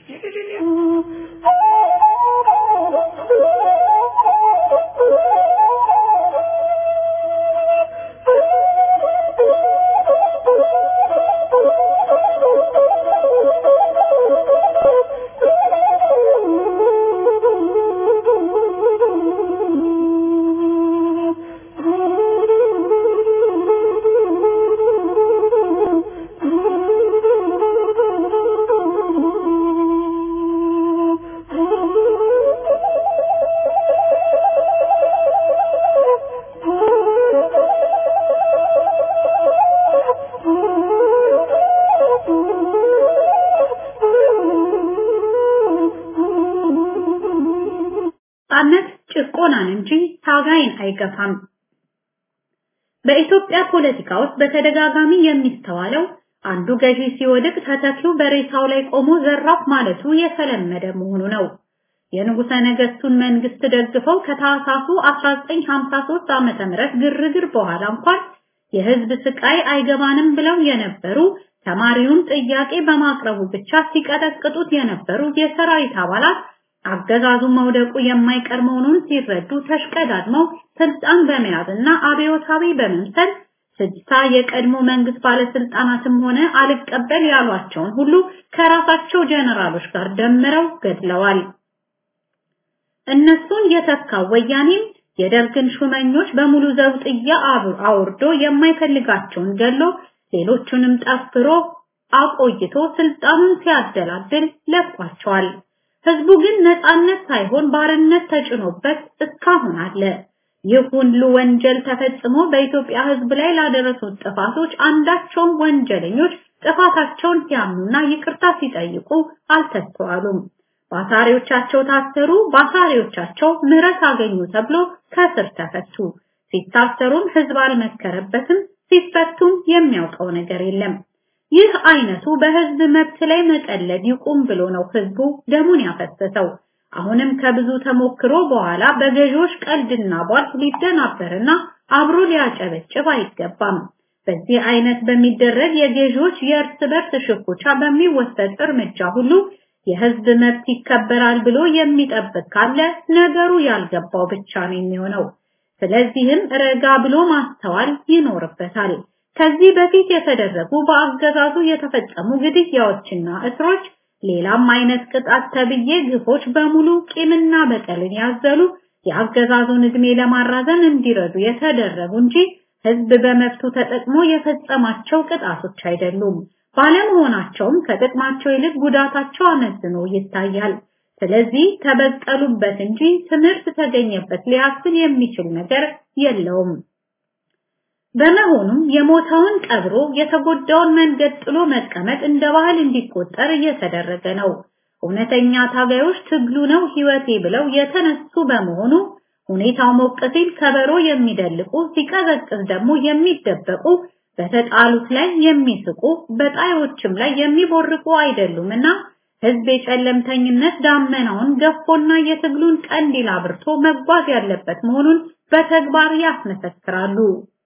ነጻነት ጭቆናን እንጂ ታጋይን አይገፋም። በኢትዮጵያ ፖለቲካ ውስጥ በተደጋጋሚ የሚስተዋለው አንዱ ገዢ ሲወድቅ ተተኪው በሬሳው ላይ ቆሞ ዘራፍ ማለቱ የተለመደ መሆኑ ነው። የንጉሠ ነገሥቱን መንግስት ደግፈው ከታህሳሱ 1953 ዓመተ ምህረት ግርግር በኋላ እንኳን የህዝብ ስቃይ አይገባንም ብለው የነበሩ ተማሪውን ጥያቄ በማቅረቡ ብቻ ሲቀጠቅጡት የነበሩ የሰራዊት አባላት አገዛዙ መውደቁ የማይቀር መሆኑን ሲረዱ ተሽቀዳድመው ስልጣን በመያዝና አብዮታዊ በመምሰል ስድሳ የቀድሞ መንግስት ባለስልጣናትም ሆነ አልቀበል ያሏቸውን ሁሉ ከራሳቸው ጀነራሎች ጋር ደምረው ገድለዋል። እነሱን የተካው ወያኔም የደርግን ሹመኞች በሙሉ ዘውጥያ አውርዶ የማይፈልጋቸውን ገሎ ሌሎቹንም ጠፍሮ አቆይቶ ስልጣኑን ሲያደላድል ለቋቸዋል። ህዝቡ ግን ነፃነት ሳይሆን ባርነት ተጭኖበት እስካሁን አለ። ይህ ሁሉ ወንጀል ተፈጽሞ በኢትዮጵያ ህዝብ ላይ ላደረሱት ጥፋቶች አንዳቸውም ወንጀለኞች ጥፋታቸውን ሲያምኑና ይቅርታ ሲጠይቁ አልተስተዋሉም። ባሳሪዎቻቸው ታሰሩ፣ ባሳሪዎቻቸው ምህረት አገኙ ተብሎ ከስር ተፈቱ። ሲታሰሩም ህዝብ አልመከረበትም፣ ሲፈቱም የሚያውቀው ነገር የለም። ይህ አይነቱ በህዝብ መብት ላይ መቀለድ ይቁም ብሎ ነው ህዝቡ ደሙን ያፈሰሰው። አሁንም ከብዙ ተሞክሮ በኋላ በገዢዎች ቀልድና ቧልት ሊደናበርና አብሮ ሊያጨበጭብ አይገባም። በዚህ አይነት በሚደረግ የገዢዎች የእርስ በርስ ሽኩቻ በሚወሰድ እርምጃ ሁሉ የህዝብ መብት ይከበራል ብሎ የሚጠብቅ ካለ ነገሩ ያልገባው ብቻ ነው የሚሆነው። ስለዚህም ረጋ ብሎ ማስተዋል ይኖርበታል። ከዚህ በፊት የተደረጉ በአገዛዙ የተፈጸሙ ግድያዎችና እስሮች ሌላም አይነት ቅጣት ተብዬ ግፎች በሙሉ ቂምና በቀልን ያዘሉ የአገዛዙን እድሜ ለማራዘም እንዲረዱ የተደረጉ እንጂ ህዝብ በመብቱ ተጠቅሞ የፈጸማቸው ቅጣቶች አይደሉም። ባለመሆናቸውም ከጥቅማቸው ይልቅ ጉዳታቸው አመዝኖ ይታያል። ስለዚህ ተበቀሉበት እንጂ ትምህርት ተገኘበት ሊያስብል የሚችል ነገር የለውም። በመሆኑም የሞተውን ቀብሮ የተጎዳውን መንገድ ጥሎ መቀመጥ እንደ ባህል እንዲቆጠር እየተደረገ ነው። እውነተኛ ታጋዮች ትግሉ ነው ህይወቴ ብለው የተነሱ በመሆኑ ሁኔታው ሞቅ ሲል ከበሮ የሚደልቁ ሲቀዘቅዝ ደግሞ የሚደበቁ በተጣሉት ላይ የሚስቁ በጣዮችም ላይ የሚቦርቁ አይደሉምና ህዝብ የጨለምተኝነት ዳመናውን ገፎና የትግሉን ቀንዲል አብርቶ መጓዝ ያለበት መሆኑን በተግባር ያስመሰክራሉ።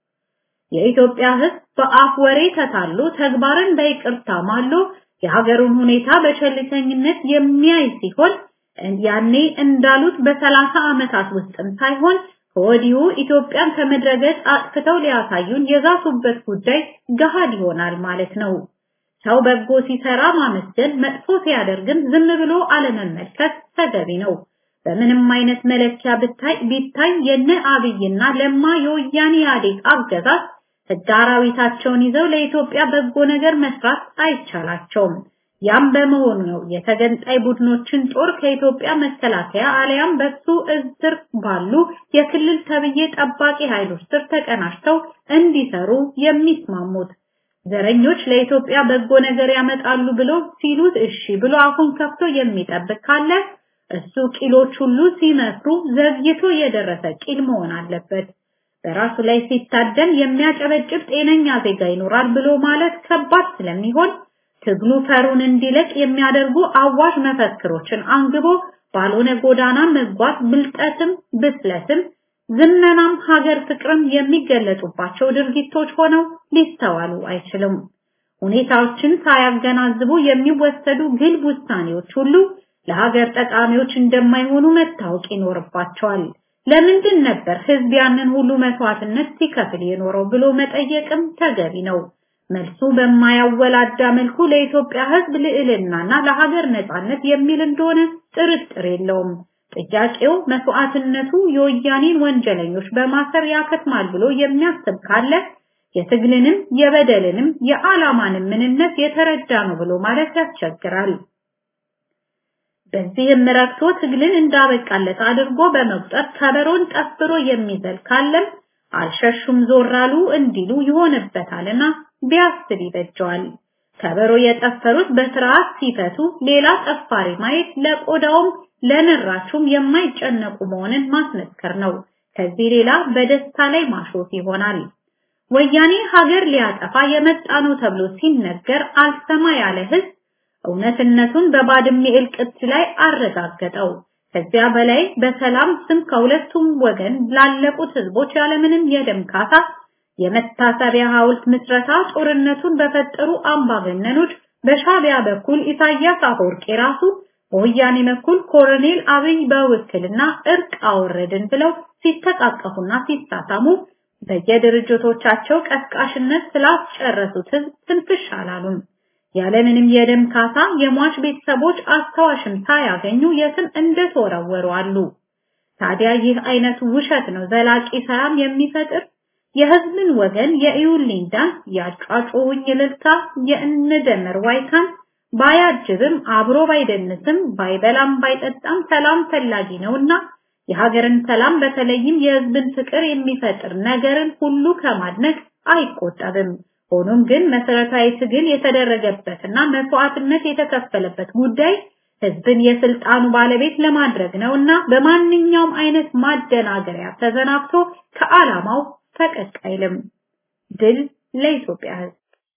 የኢትዮጵያ ህዝብ በአፍ ወሬ ተታሎ ተግባርን በይቅርታ ማሎ የሀገሩን ሁኔታ በቸልተኝነት የሚያይ ሲሆን ያኔ እንዳሉት በሰላሳ ዓመታት ውስጥም ሳይሆን ከወዲሁ ኢትዮጵያን ከምድረገጽ አጥፍተው ሊያሳዩን የዛቱበት ጉዳይ ገሃድ ይሆናል ማለት ነው። ሰው በጎ ሲሰራ ማመስገን፣ መጥፎ ሲያደርግም ዝም ብሎ አለመመልከት ተገቢ ነው። በምንም አይነት መለኪያ ብታይ ቢታይ የነ አብይና ለማ የወያኔ ኢህአዴግ አገዛዝ ህግ አራዊታቸውን ይዘው ለኢትዮጵያ በጎ ነገር መስራት አይቻላቸውም። ያም በመሆኑ ነው የተገንጣይ ቡድኖችን ጦር ከኢትዮጵያ መከላከያ አለያም በሱ እዝር ባሉ የክልል ተብዬ ጠባቂ ኃይሎች ስር ተቀናጅተው እንዲሰሩ የሚስማሙት። ዘረኞች ለኢትዮጵያ በጎ ነገር ያመጣሉ ብሎ ሲሉት እሺ ብሎ አፉን ከፍቶ የሚጠብቅ ካለ እሱ ቂሎች ሁሉ ሲመክሩ ዘግይቶ የደረሰ ቂል መሆን አለበት። በራሱ ላይ ሲታደን የሚያጨበጭብ ጤነኛ ዜጋ ይኖራል ብሎ ማለት ከባድ ስለሚሆን ትግሉ ፈሩን እንዲለቅ የሚያደርጉ አዋሽ መፈክሮችን አንግቦ ባልሆነ ጎዳና መጓዝ ብልጠትም ብስለትም ዝመናም ሀገር ፍቅርም የሚገለጡባቸው ድርጊቶች ሆነው ሊስተዋሉ አይችልም። ሁኔታዎችን ሳያገናዝቡ የሚወሰዱ ግልብ ውሳኔዎች ሁሉ ለሀገር ጠቃሚዎች እንደማይሆኑ መታወቅ ይኖርባቸዋል። ለምንድን ነበር ህዝብ ያንን ሁሉ መስዋዕትነት ሲከፍል የኖረው ብሎ መጠየቅም ተገቢ ነው። መልሱ በማያወላዳ መልኩ ለኢትዮጵያ ህዝብ ልዕልናና ለሀገር ነጻነት የሚል እንደሆነ ጥርጥር የለውም። ጥያቄው መስዋዕትነቱ የወያኔን ወንጀለኞች በማሰር ያከትማል ብሎ የሚያስብ ካለ የትግልንም የበደልንም የዓላማንም ምንነት የተረዳ ነው ብሎ ማለት ያስቸግራል። በዚህም ረክቶ ትግልን እንዳበቃለት አድርጎ በመቁጠር ከበሮን ጠፍሮ የሚዘል ካለም አልሸሹም ዞራሉ እንዲሉ ይሆንበታልና ቢያስብ ይበጀዋል። ከበሮ የጠፈሩት በስርዓት ሲፈቱ ሌላ ጠፋሪ ማየት ለቆዳውም ለንራቹም የማይጨነቁ መሆንን ማስመስከር ነው። ከዚህ ሌላ በደስታ ላይ ማሾፍ ይሆናል። ወያኔ ሀገር ሊያጠፋ የመጣ ነው ተብሎ ሲነገር አልሰማ ያለ ህዝብ እውነትነቱን በባድሜ እልቅት ላይ አረጋገጠው። ከዚያ በላይ በሰላም ስም ከሁለቱም ወገን ላለቁት ህዝቦች ያለምንም የደም ካሳ የመታሰቢያ ሐውልት ምስረታ ጦርነቱን በፈጠሩ አምባገነኖች በሻቢያ በኩል ኢሳያስ አፈወርቂ ራሱ በወያኔ በኩል ኮሎኔል አብይ በውክልና እርቅ አወረድን ብለው ሲተቃቀፉና ሲሳሳሙ በየድርጅቶቻቸው ቀስቃሽነት ስላስጨረሱት ህዝብ ትንፍሽ አላሉም። ያለምንም የደም ካሳ የሟች ቤተሰቦች አስታዋሽም ሳያገኙ የትም እንደተወረወሩ አሉ። ታዲያ ይህ አይነቱ ውሸት ነው ዘላቂ ሰላም የሚፈጥር የህዝብን ወገን የኢዩልኝ ዳንስ ያጫጩኝ እልልታ የእንደመር ዋይታን ባያጅብም አብሮ ባይደንስም ባይበላም ባይጠጣም ሰላም ፈላጊ ነውና የሀገርን ሰላም በተለይም የህዝብን ፍቅር የሚፈጥር ነገርን ሁሉ ከማድነቅ አይቆጠብም። ሆኖም ግን መሰረታዊ ትግል የተደረገበትና መስዋዕትነት የተከፈለበት ጉዳይ ህዝብን የስልጣኑ ባለቤት ለማድረግ ነውና በማንኛውም አይነት ማደናገሪያ ተዘናግቶ ከዓላማው ፈቀቅ አይልም። ድል ለኢትዮጵያ ህዝብ!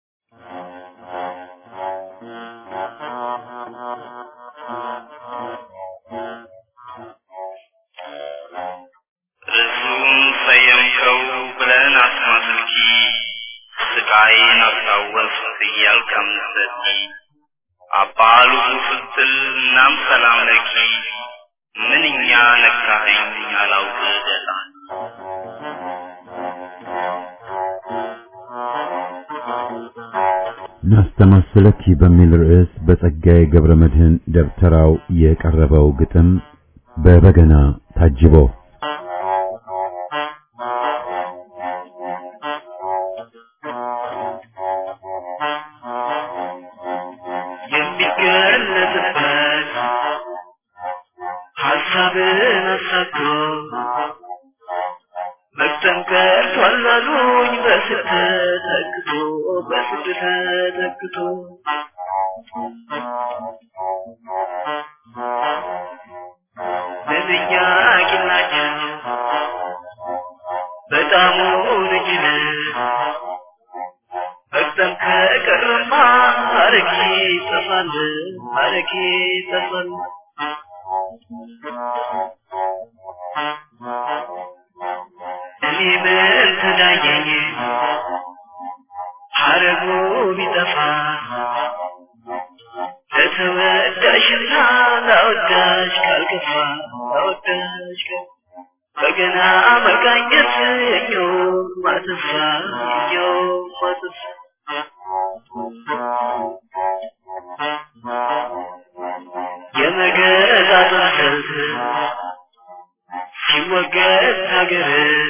ርሱም ሰየምከው ብለን አስማስልኪ ስቃይን አስታወስ እያልክ አምነሰቲ አባሉ ስትል እናም ሰላም ለኪ ምንኛ ነካኸኝ አላውቅ ደላ ናስተማስለኪ በሚል ርዕስ በጸጋዬ ገብረ መድህን ደብተራው የቀረበው ግጥም በበገና ታጅቦ የሚገለጽበት ሀሳብን አሳቶ መጠንቀር ቷላሉኝ በስደት ተክቶ በስደት ተክቶ ምንኛ ቂናቸው በጣሙ ልጅነ በቅደም ከቀረማ አረጌ ጠፋል አረጌ ጠፋል እኔ ምን ተዳየኝ ሐረጉ ቢጠፋ ለተወዳሽና ለወዳሽ ካልከፋ ለወዳሽ ካልከፋ በገና መቃኘት እኞ ማተሳ እኞ ማተሳ የመገጣጠም ሰልፍ ሲወገድ ሀገር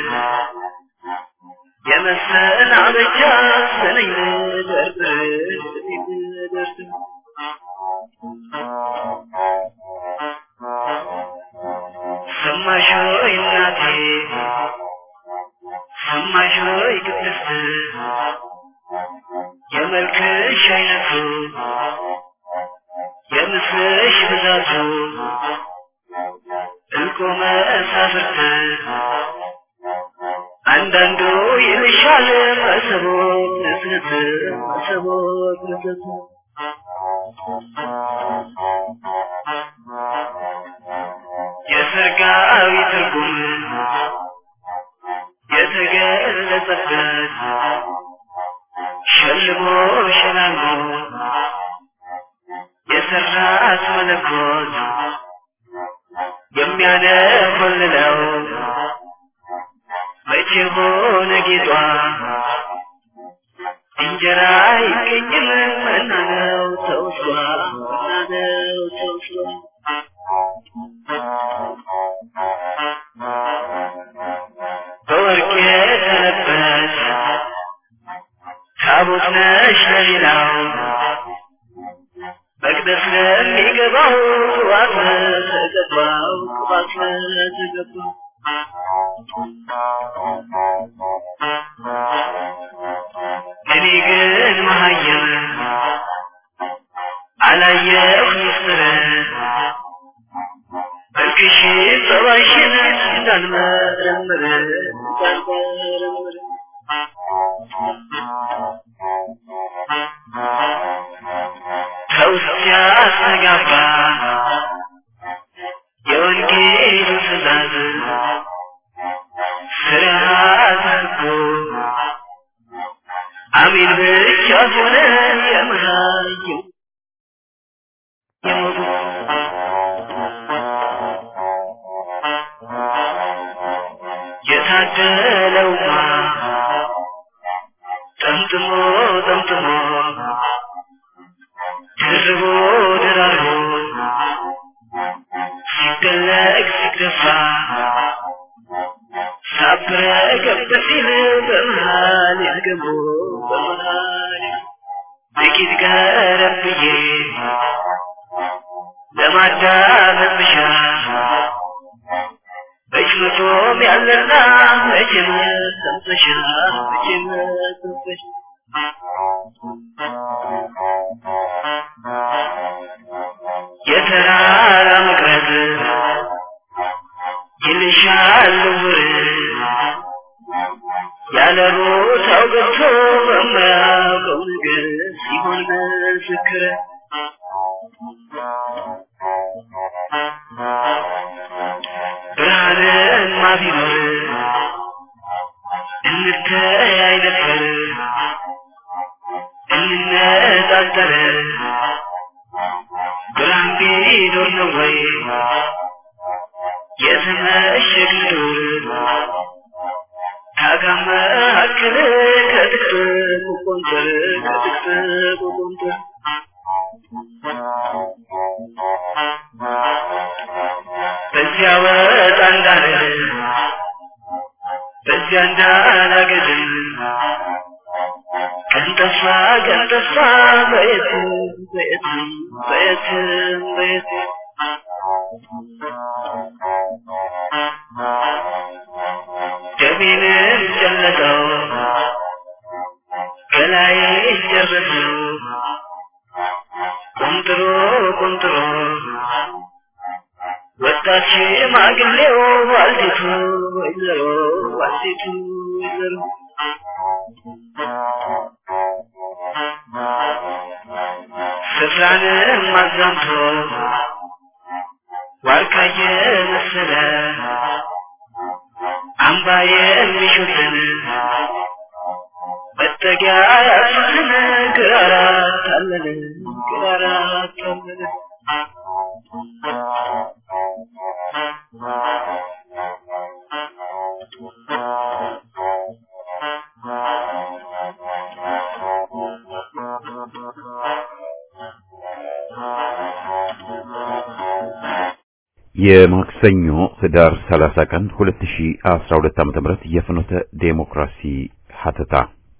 የመሰናበቻ ስነኝ ልደርድር ስነኝ ልደርድር ሰማሽ ሆይ እናቴ ሰማሽ ሆይ ቅድስት የመልክሽ አይነቱ የምስልሽ ብዛቱ እልቆ መሳፍርት አንዳንዱ ይልሻል መሰቦት ንስት መሰቦት ንስት የሰርጋዊ ትርጉም የተገለጸበት ሸልሞ ሸላሞ የሰራት መለኮት የሚያነኮልለው መቼ ሆነ ጌጧ እንጀራ ይገኝም መናነው ተውሷ መናነው ተውሷ በወርቅ የተለበስ ታቦት ነሽ ለሌላው መቅደስ ለሚገባው ቅባት ተገባው ቅባት ተገባው እኔ ግን መሀየም አላየሁ ምስር መልክሽ ጸባይሽን እንዳልመረምር እንዳልመረምር ከውስጥ ያስተጋባ የወንጌሉ ትእዛዝ ስርዓት ህጉ በለውማ ጠምጥሞ ጠምጥሞ ድርቦ ደራርቦ ሲደለቅ ሲደፋ ሳብረ ገብ ሲል በመሃል ያገቡ በመሃል ጥቂት ቀረብ ብዬ ለማዳመጥ ብሻ በጭምቶም ያለና መቼም ሰምተሻ መቼም ሰምተሻ የተራራ መቅረት ይልሻል ውር ያለ ቦታው ገብቶ በማያውቀው ነገር ሲሆን ምስክር ብርሃንማ ቢኖር እንተያይ ነበር እንነጣጠር ብርሃን ቢኖር ነው ወይ የተመሸግ ዱር ካጋመክል ከጥቅጥቅ ቆንጠር ከጥቅጥቅ ቆንጠር በዚያ ወጣ እንዳለ በዚያ እንዳላገድም ቀንጠፋ ቀንጠፋ በየትም በየትም በየትም በየትም ደሜንም ጨለጠው ገላዬ ጨረሰው ቆንጥሮ ቆንጥሮ ወጣት ሽማግሌው ዋልቲቱ ወይዘሮ ዋልቲቱ ወይዘሮ ስፍራንም አዛምቶ ዋርካየ መሰለ አምባየ የሚሹትን መጠጊያ ያሱትን ግራራ ታለለ ግራራ ታለለ የማክሰኞ ህዳር 30 ቀን 2012 ዓ.ም የፍኖተ ዴሞክራሲ ሀተታ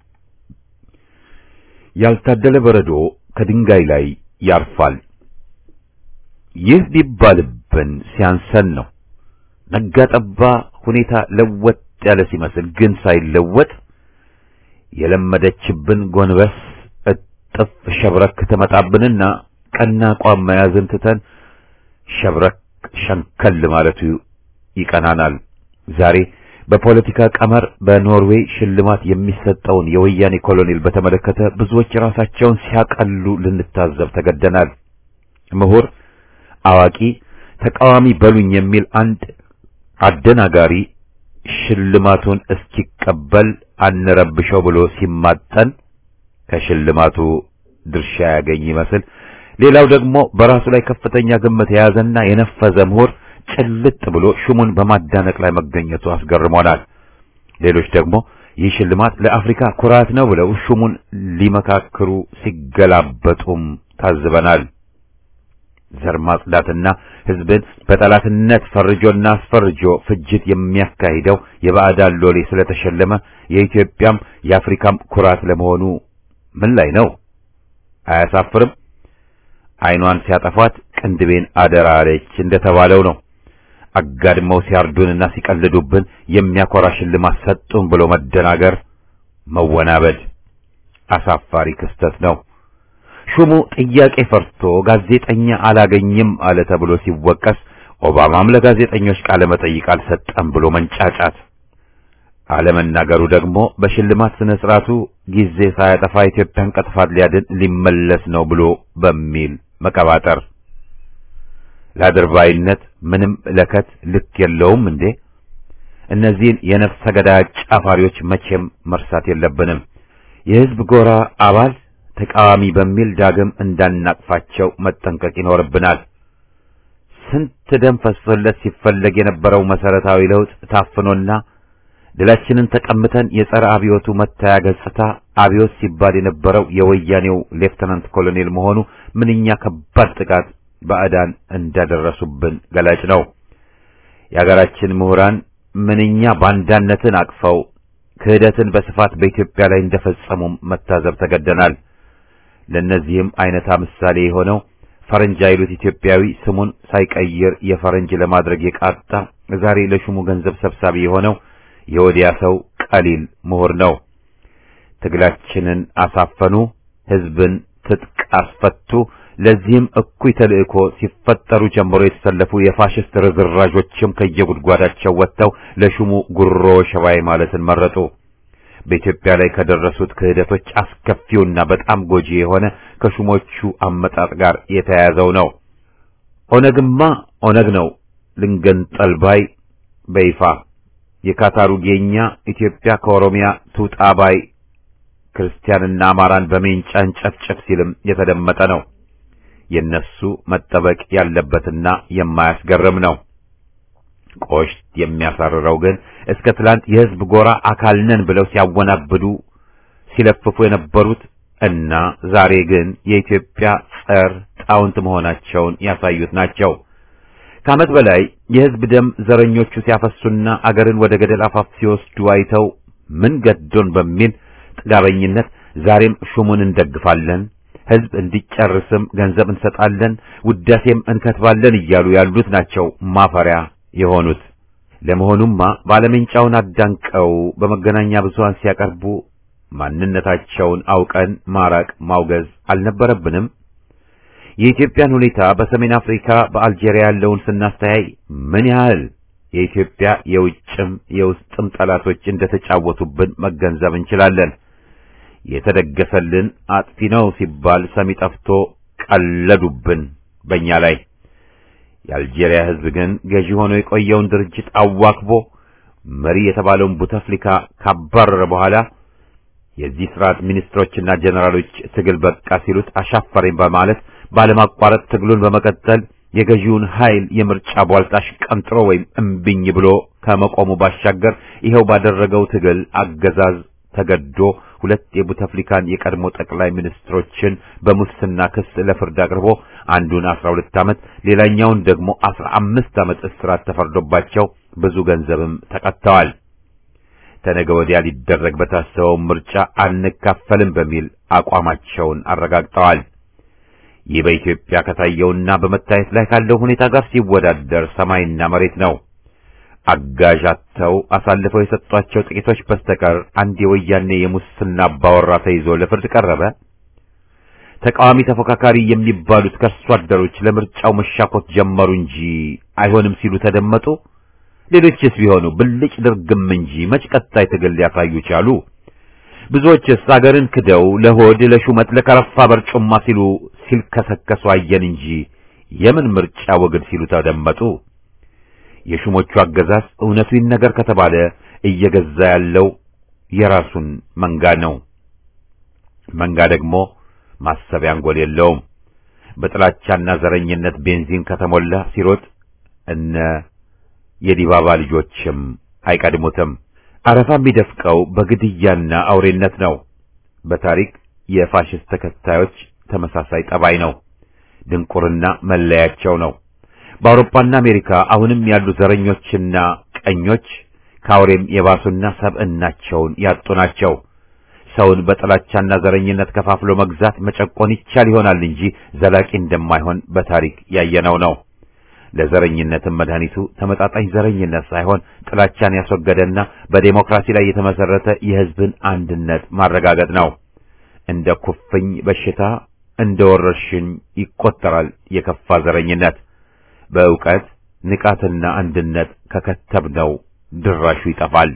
ያልታደለ በረዶ ከድንጋይ ላይ ያርፋል። ይህ ቢባልብን ሲያንሰን ነው። ነጋ ጠባ ሁኔታ ለወጥ ያለ ሲመስል ግን ሳይለወጥ የለመደችብን ጎንበስ እጥፍ ሸብረክ ትመጣብንና ቀና አቋም መያዝን ትተን ሸብረክ ሸንከል ማለቱ ይቀናናል። ዛሬ በፖለቲካ ቀመር በኖርዌይ ሽልማት የሚሰጠውን የወያኔ ኮሎኔል በተመለከተ ብዙዎች ራሳቸውን ሲያቀሉ ልንታዘብ ተገደናል። ምሁር፣ አዋቂ፣ ተቃዋሚ በሉኝ የሚል አንድ አደናጋሪ ሽልማቱን እስኪቀበል አንረብሸው ብሎ ሲማጠን ከሽልማቱ ድርሻ ያገኝ ይመስል ሌላው ደግሞ በራሱ ላይ ከፍተኛ ግምት የያዘና የነፈዘ ምሁር ጭልጥ ብሎ ሹሙን በማዳነቅ ላይ መገኘቱ አስገርሞናል። ሌሎች ደግሞ ይህ ሽልማት ለአፍሪካ ኩራት ነው ብለው ሹሙን ሊመካክሩ ሲገላበጡም ታዝበናል። ዘር ማጽዳትና ሕዝብን በጠላትነት ፈርጆና አስፈርጆ ፍጅት የሚያካሂደው የባዕዳን ሎሌ ስለተሸለመ የኢትዮጵያም የአፍሪካም ኩራት ለመሆኑ ምን ላይ ነው? አያሳፍርም? ዓይኗን ሲያጠፏት ቅንድቤን አደራ አለች እንደተባለው ነው። አጋድመው ሲያርዱንና ሲቀልዱብን የሚያኮራ ሽልማት ሰጡን ብሎ መደናገር፣ መወናበድ አሳፋሪ ክስተት ነው። ሹሙ ጥያቄ ፈርቶ ጋዜጠኛ አላገኝም አለ ተብሎ ሲወቀስ ኦባማም ለጋዜጠኞች ቃለ መጠይቅ አልሰጠም ብሎ መንጫጫት አለመናገሩ ደግሞ በሽልማት ስነ ስርዓቱ ጊዜ ሳያጠፋ ኢትዮጵያን ከጥፋት ሊያድን ሊመለስ ነው ብሎ በሚል መቀባጠር ለአድርባይነት ምንም ለከት ልክ የለውም እንዴ? እነዚህን የነፍሰ ገዳይ ጫፋሪዎች መቼም መርሳት የለብንም። የሕዝብ ጎራ አባል ተቃዋሚ በሚል ዳግም እንዳናቅፋቸው መጠንቀቅ ይኖርብናል። ስንት ደም ፈሶለት ሲፈለግ የነበረው መሰረታዊ ለውጥ ታፍኖና ድላችንን ተቀምተን የጸረ አብዮቱ መታያ ገጽታ አብዮት ሲባል የነበረው የወያኔው ሌፍተናንት ኮሎኔል መሆኑ ምንኛ ከባድ ጥቃት ባዕዳን እንዳደረሱብን ገላጭ ነው። የሀገራችን ምሁራን ምንኛ ባንዳነትን አቅፈው ክህደትን በስፋት በኢትዮጵያ ላይ እንደፈጸሙም መታዘብ ተገደናል። ለእነዚህም አይነታ ምሳሌ የሆነው ፈረንጅ አይሉት ኢትዮጵያዊ ስሙን ሳይቀይር የፈረንጅ ለማድረግ የቃጣ ዛሬ ለሹሙ ገንዘብ ሰብሳቢ የሆነው የወዲያ ሰው ቀሊል ምሁር ነው። ትግላችንን አሳፈኑ፣ ህዝብን ትጥቅ አስፈቱ። ለዚህም እኩይ ተልእኮ ሲፈጠሩ ጀምሮ የተሰለፉ የፋሽስት ርዝራዦችም ከየጉድጓዳቸው ወጥተው ለሹሙ ጉሮ ሸባይ ማለትን መረጡ። በኢትዮጵያ ላይ ከደረሱት ክህደቶች አስከፊውና በጣም ጎጂ የሆነ ከሹሞቹ አመጣጥ ጋር የተያያዘው ነው። ኦነግማ ኦነግ ነው ልንገንጠል ባይ በይፋ የካታሩ ጌኛ ኢትዮጵያ ከኦሮሚያ ትውጣ ባይ ክርስቲያንና አማራን በሜንጫ እንጨፍጨፍ ሲልም የተደመጠ ነው። የነሱ መጠበቅ ያለበትና የማያስገርም ነው። ቆሽት የሚያሳርረው ግን እስከ ትላንት የህዝብ ጎራ አካል ነን ብለው ሲያወናብዱ ሲለፍፉ የነበሩት እና ዛሬ ግን የኢትዮጵያ ጸር ጣውንት መሆናቸውን ያሳዩት ናቸው። ከዓመት በላይ የህዝብ ደም ዘረኞቹ ሲያፈሱና አገርን ወደ ገደል አፋፍ ሲወስዱ አይተው ምን ገዶን በሚል ጥጋበኝነት ዛሬም ሹሙን እንደግፋለን፣ ህዝብ እንዲጨርስም ገንዘብ እንሰጣለን፣ ውዳሴም እንከትባለን እያሉ ያሉት ናቸው ማፈሪያ የሆኑት። ለመሆኑማ ባለሜንጫውን አዳንቀው በመገናኛ ብዙሃን ሲያቀርቡ ማንነታቸውን አውቀን ማራቅ ማውገዝ አልነበረብንም? የኢትዮጵያን ሁኔታ በሰሜን አፍሪካ በአልጄሪያ ያለውን ስናስተያይ ምን ያህል የኢትዮጵያ የውጭም የውስጥም ጠላቶች እንደተጫወቱብን መገንዘብ እንችላለን። የተደገሰልን አጥፊ ነው ሲባል ሰሚ ጠፍቶ ቀለዱብን በእኛ ላይ። የአልጄሪያ ህዝብ ግን ገዢ ሆኖ የቆየውን ድርጅት አዋክቦ መሪ የተባለውን ቡተፍሊካ ካባረረ በኋላ የዚህ ስርዓት ሚኒስትሮችና ጀነራሎች ትግል በቃ ሲሉት አሻፈረኝ በማለት ባለማቋረጥ ትግሉን በመቀጠል የገዢውን ኃይል የምርጫ ቧልጣሽ ቀንጥሮ ወይም እምቢኝ ብሎ ከመቆሙ ባሻገር ይኸው ባደረገው ትግል አገዛዝ ተገዶ ሁለት የቡተፍሊካን የቀድሞ ጠቅላይ ሚኒስትሮችን በሙስና ክስ ለፍርድ አቅርቦ አንዱን 12 ዓመት ሌላኛውን ደግሞ 15 ዓመት እስራት ተፈርዶባቸው ብዙ ገንዘብም ተቀጥተዋል። ተነገ ወዲያ ሊደረግ በታሰበው ምርጫ አንካፈልም በሚል አቋማቸውን አረጋግጠዋል። ይህ በኢትዮጵያ ከታየውና በመታየት ላይ ካለው ሁኔታ ጋር ሲወዳደር ሰማይና መሬት ነው። አጋዥ አጥተው አሳልፈው የሰጧቸው ጥቂቶች በስተቀር አንድ የወያኔ የሙስና አባወራ ተይዞ ለፍርድ ቀረበ። ተቃዋሚ ተፎካካሪ የሚባሉት ከርሶ አደሮች ለምርጫው መሻኮት ጀመሩ እንጂ አይሆንም ሲሉ ተደመጡ። ሌሎችስ ቢሆኑ ብልጭ ድርግም እንጂ መች ቀጣይ ትግል ሊያሳዩ ቻሉ? ብዙዎችስ አገርን ክደው ለሆድ ለሹመት ለከረፋ በርጩማ ሲሉ ሲልከሰከሱ አየን እንጂ የምን ምርጫ ወግድ ሲሉ ተደመጡ። የሹሞቹ አገዛዝ እውነቱ ይነገር ከተባለ እየገዛ ያለው የራሱን መንጋ ነው። መንጋ ደግሞ ማሰቢያ አንጎል የለውም። በጥላቻና ዘረኝነት ቤንዚን ከተሞላ ሲሮጥ እነ የዲባባ ልጆችም አይቀድሙትም። አረፋ የሚደፍቀው በግድያና አውሬነት ነው። በታሪክ የፋሽስት ተከታዮች ተመሳሳይ ጠባይ ነው። ድንቁርና መለያቸው ነው። በአውሮፓና አሜሪካ አሁንም ያሉ ዘረኞችና ቀኞች ከአውሬም የባሱና ሰብዕናቸውን ያጡ ናቸው። ሰውን በጥላቻና ዘረኝነት ከፋፍሎ መግዛት መጨቆን ይቻል ይሆናል እንጂ ዘላቂ እንደማይሆን በታሪክ ያየነው ነው። ለዘረኝነትም መድኃኒቱ ተመጣጣኝ ዘረኝነት ሳይሆን ጥላቻን ያስወገደና በዴሞክራሲ ላይ የተመሰረተ የሕዝብን አንድነት ማረጋገጥ ነው። እንደ ኩፍኝ በሽታ እንደ ወረርሽኝ ይቆጠራል የከፋ ዘረኝነት። በእውቀት ንቃትና አንድነት ከከተብነው ድራሹ ይጠፋል።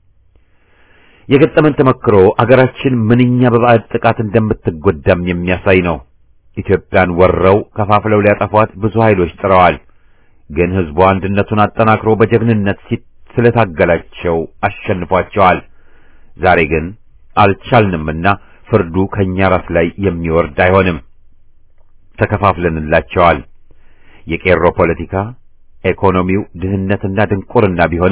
የገጠመን ተመክሮ አገራችን ምንኛ በባዕድ ጥቃት እንደምትጎዳም የሚያሳይ ነው። ኢትዮጵያን ወረው ከፋፍለው ሊያጠፏት ብዙ ኃይሎች ጥረዋል። ግን ሕዝቡ አንድነቱን አጠናክሮ በጀግንነት ስለታገላቸው አሸንፏቸዋል። ዛሬ ግን አልቻልንምና ፍርዱ ከኛ ራስ ላይ የሚወርድ አይሆንም። ተከፋፍለንላቸዋል። የቄሮ ፖለቲካ፣ ኢኮኖሚው፣ ድህነትና ድንቁርና ቢሆንም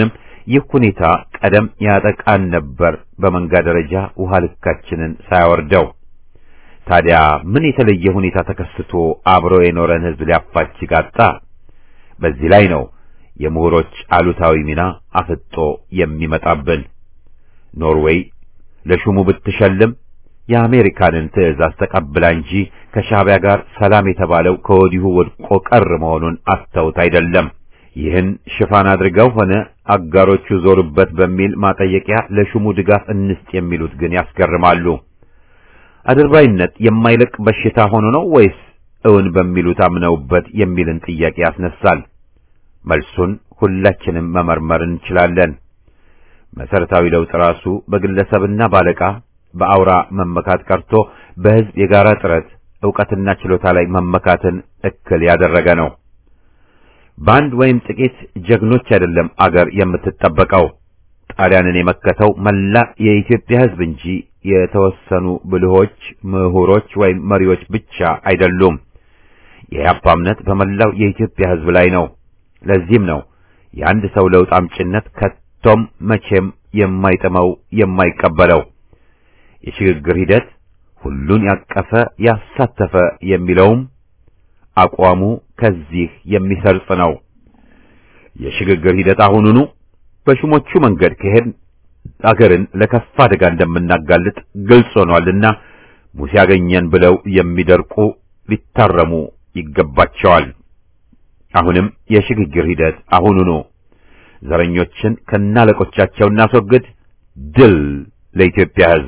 ይህ ሁኔታ ቀደም ያጠቃን ነበር በመንጋ ደረጃ ውሃ ልካችንን ሳያወርደው። ታዲያ ምን የተለየ ሁኔታ ተከስቶ አብሮ የኖረን ህዝብ ሊያፋጅ ጋጣ? በዚህ ላይ ነው የምሁሮች አሉታዊ ሚና አፍጦ የሚመጣብን። ኖርዌይ ለሹሙ ብትሸልም የአሜሪካንን ትዕዛዝ ተቀብላ እንጂ ከሻዕቢያ ጋር ሰላም የተባለው ከወዲሁ ወድቆ ቀር መሆኑን አስተውት አይደለም። ይህን ሽፋን አድርገው ሆነ አጋሮቹ ዞሩበት በሚል ማጠየቂያ ለሹሙ ድጋፍ እንስጥ የሚሉት ግን ያስገርማሉ። አድርባይነት የማይለቅ በሽታ ሆኖ ነው ወይስ እውን በሚሉት አምነውበት የሚልን ጥያቄ ያስነሳል። መልሱን ሁላችንም መመርመር እንችላለን። መሰረታዊ ለውጥ ራሱ በግለሰብና ባለቃ በአውራ መመካት ቀርቶ በህዝብ የጋራ ጥረት ዕውቀትና ችሎታ ላይ መመካትን እክል ያደረገ ነው። በአንድ ወይም ጥቂት ጀግኖች አይደለም አገር የምትጠበቀው። ጣሊያንን የመከተው መላ የኢትዮጵያ ህዝብ እንጂ የተወሰኑ ብልሆች፣ ምሁሮች ወይም መሪዎች ብቻ አይደሉም። የኢህአፓ እምነት በመላው የኢትዮጵያ ህዝብ ላይ ነው። ለዚህም ነው የአንድ ሰው ለውጥ አምጭነት ከቶም መቼም የማይጥመው የማይቀበለው። የሽግግር ሂደት ሁሉን ያቀፈ ያሳተፈ የሚለውም አቋሙ ከዚህ የሚሰርጽ ነው። የሽግግር ሂደት አሁኑኑ በሹሞቹ መንገድ ከሄድ አገርን ለከፋ አደጋ እንደምናጋልጥ ግልጽ ሆኗልና ሙሴ ያገኘን ብለው የሚደርቁ ሊታረሙ ይገባቸዋል። አሁንም የሽግግር ሂደት አሁኑኑ ዘረኞችን ከናለቆቻቸው እናስወግድ። ድል ለኢትዮጵያ ህዝብ!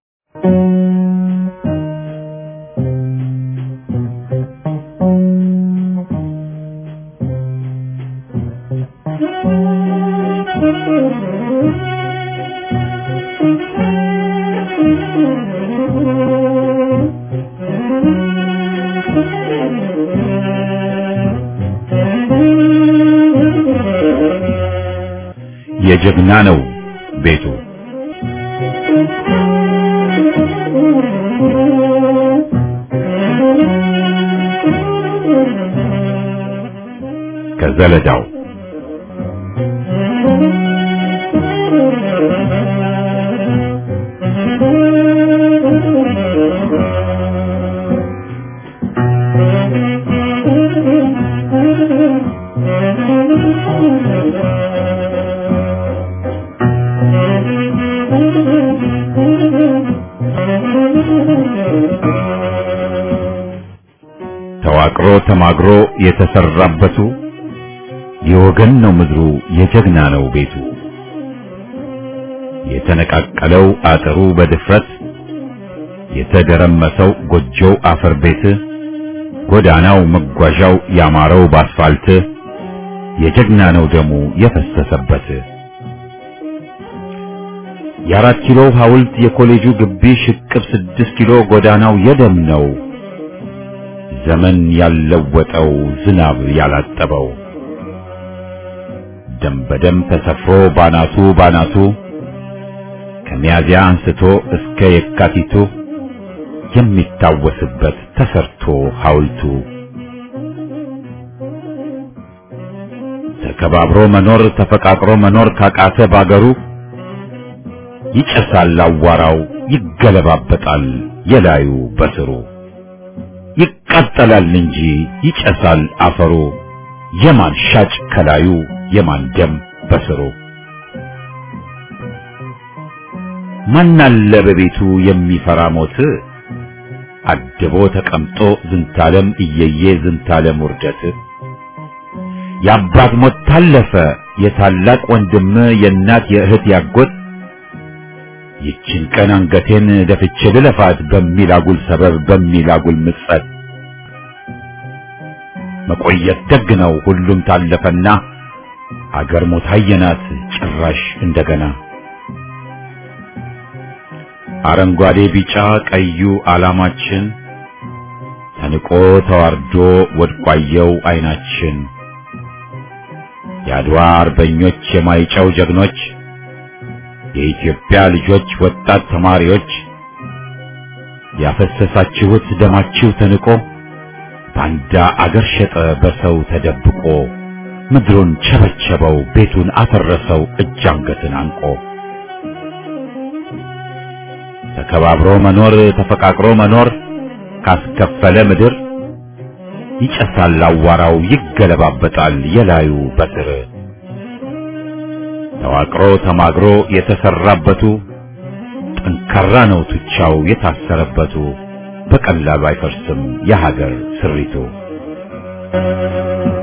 የጀግና ነው ቤቱ ከዘለዳው ተዋቅሮ ተማግሮ የተሰራበቱ የወገን ነው ምድሩ የጀግና ነው ቤቱ የተነቃቀለው አጥሩ በድፍረት የተደረመሰው ጎጆው አፈር ቤት ጎዳናው መጓዣው ያማረው ባስፋልት የጀግና ነው ደሙ የፈሰሰበት የአራት ኪሎ ሐውልት የኮሌጁ ግቢ ሽቅብ ስድስት ኪሎ ጎዳናው የደም ነው ዘመን ያለወጠው ዝናብ ያላጠበው ደም በደም ተሰፍሮ ባናቱ ባናቱ ከሚያዚያ አንስቶ እስከ የካቲቱ የሚታወስበት ተሰርቶ ሐውልቱ ተከባብሮ መኖር ተፈቃቅሮ መኖር ካቃተ ባገሩ ይጨሳል አዋራው ይገለባበጣል የላዩ በስሩ ይቃጠላል እንጂ ይጨሳል አፈሩ የማን ሻጭ ከላዩ የማን ደም በስሩ ማናለ በቤቱ የሚፈራ ሞት አድቦ ተቀምጦ ዝንታለም እየየ ዝንታለም ውርደት የአባት ሞት ታለፈ የታላቅ ወንድም የእናት የእህት ያጎት ይችን ቀን አንገቴን ደፍቼ ልለፋት በሚል አጉል ሰበብ በሚል አጉል ምጸት መቆየት ደግ ነው ሁሉም ታለፈና አገር ሞት አየናት ጭራሽ እንደገና አረንጓዴ ቢጫ ቀዩ ዓላማችን ተንቆ ተዋርዶ ወድቋየው አይናችን የአድዋ አርበኞች የማይጨው ጀግኖች የኢትዮጵያ ልጆች ወጣት ተማሪዎች ያፈሰሳችሁት ደማችሁ ተንቆ ባንዳ አገር ሸጠ በሰው ተደብቆ ምድሩን ቸበቸበው ቤቱን አፈረሰው እጅ አንገትን አንቆ ተከባብሮ መኖር ተፈቃቅሮ መኖር ካስከፈለ ምድር ይጨሳል አዋራው ይገለባበጣል የላዩ በስር ተዋቅሮ ተማግሮ የተሰራበቱ ጠንካራ ነው ቱቻው የታሰረበቱ በቀላሉ አይፈርስም የሀገር ስሪቱ።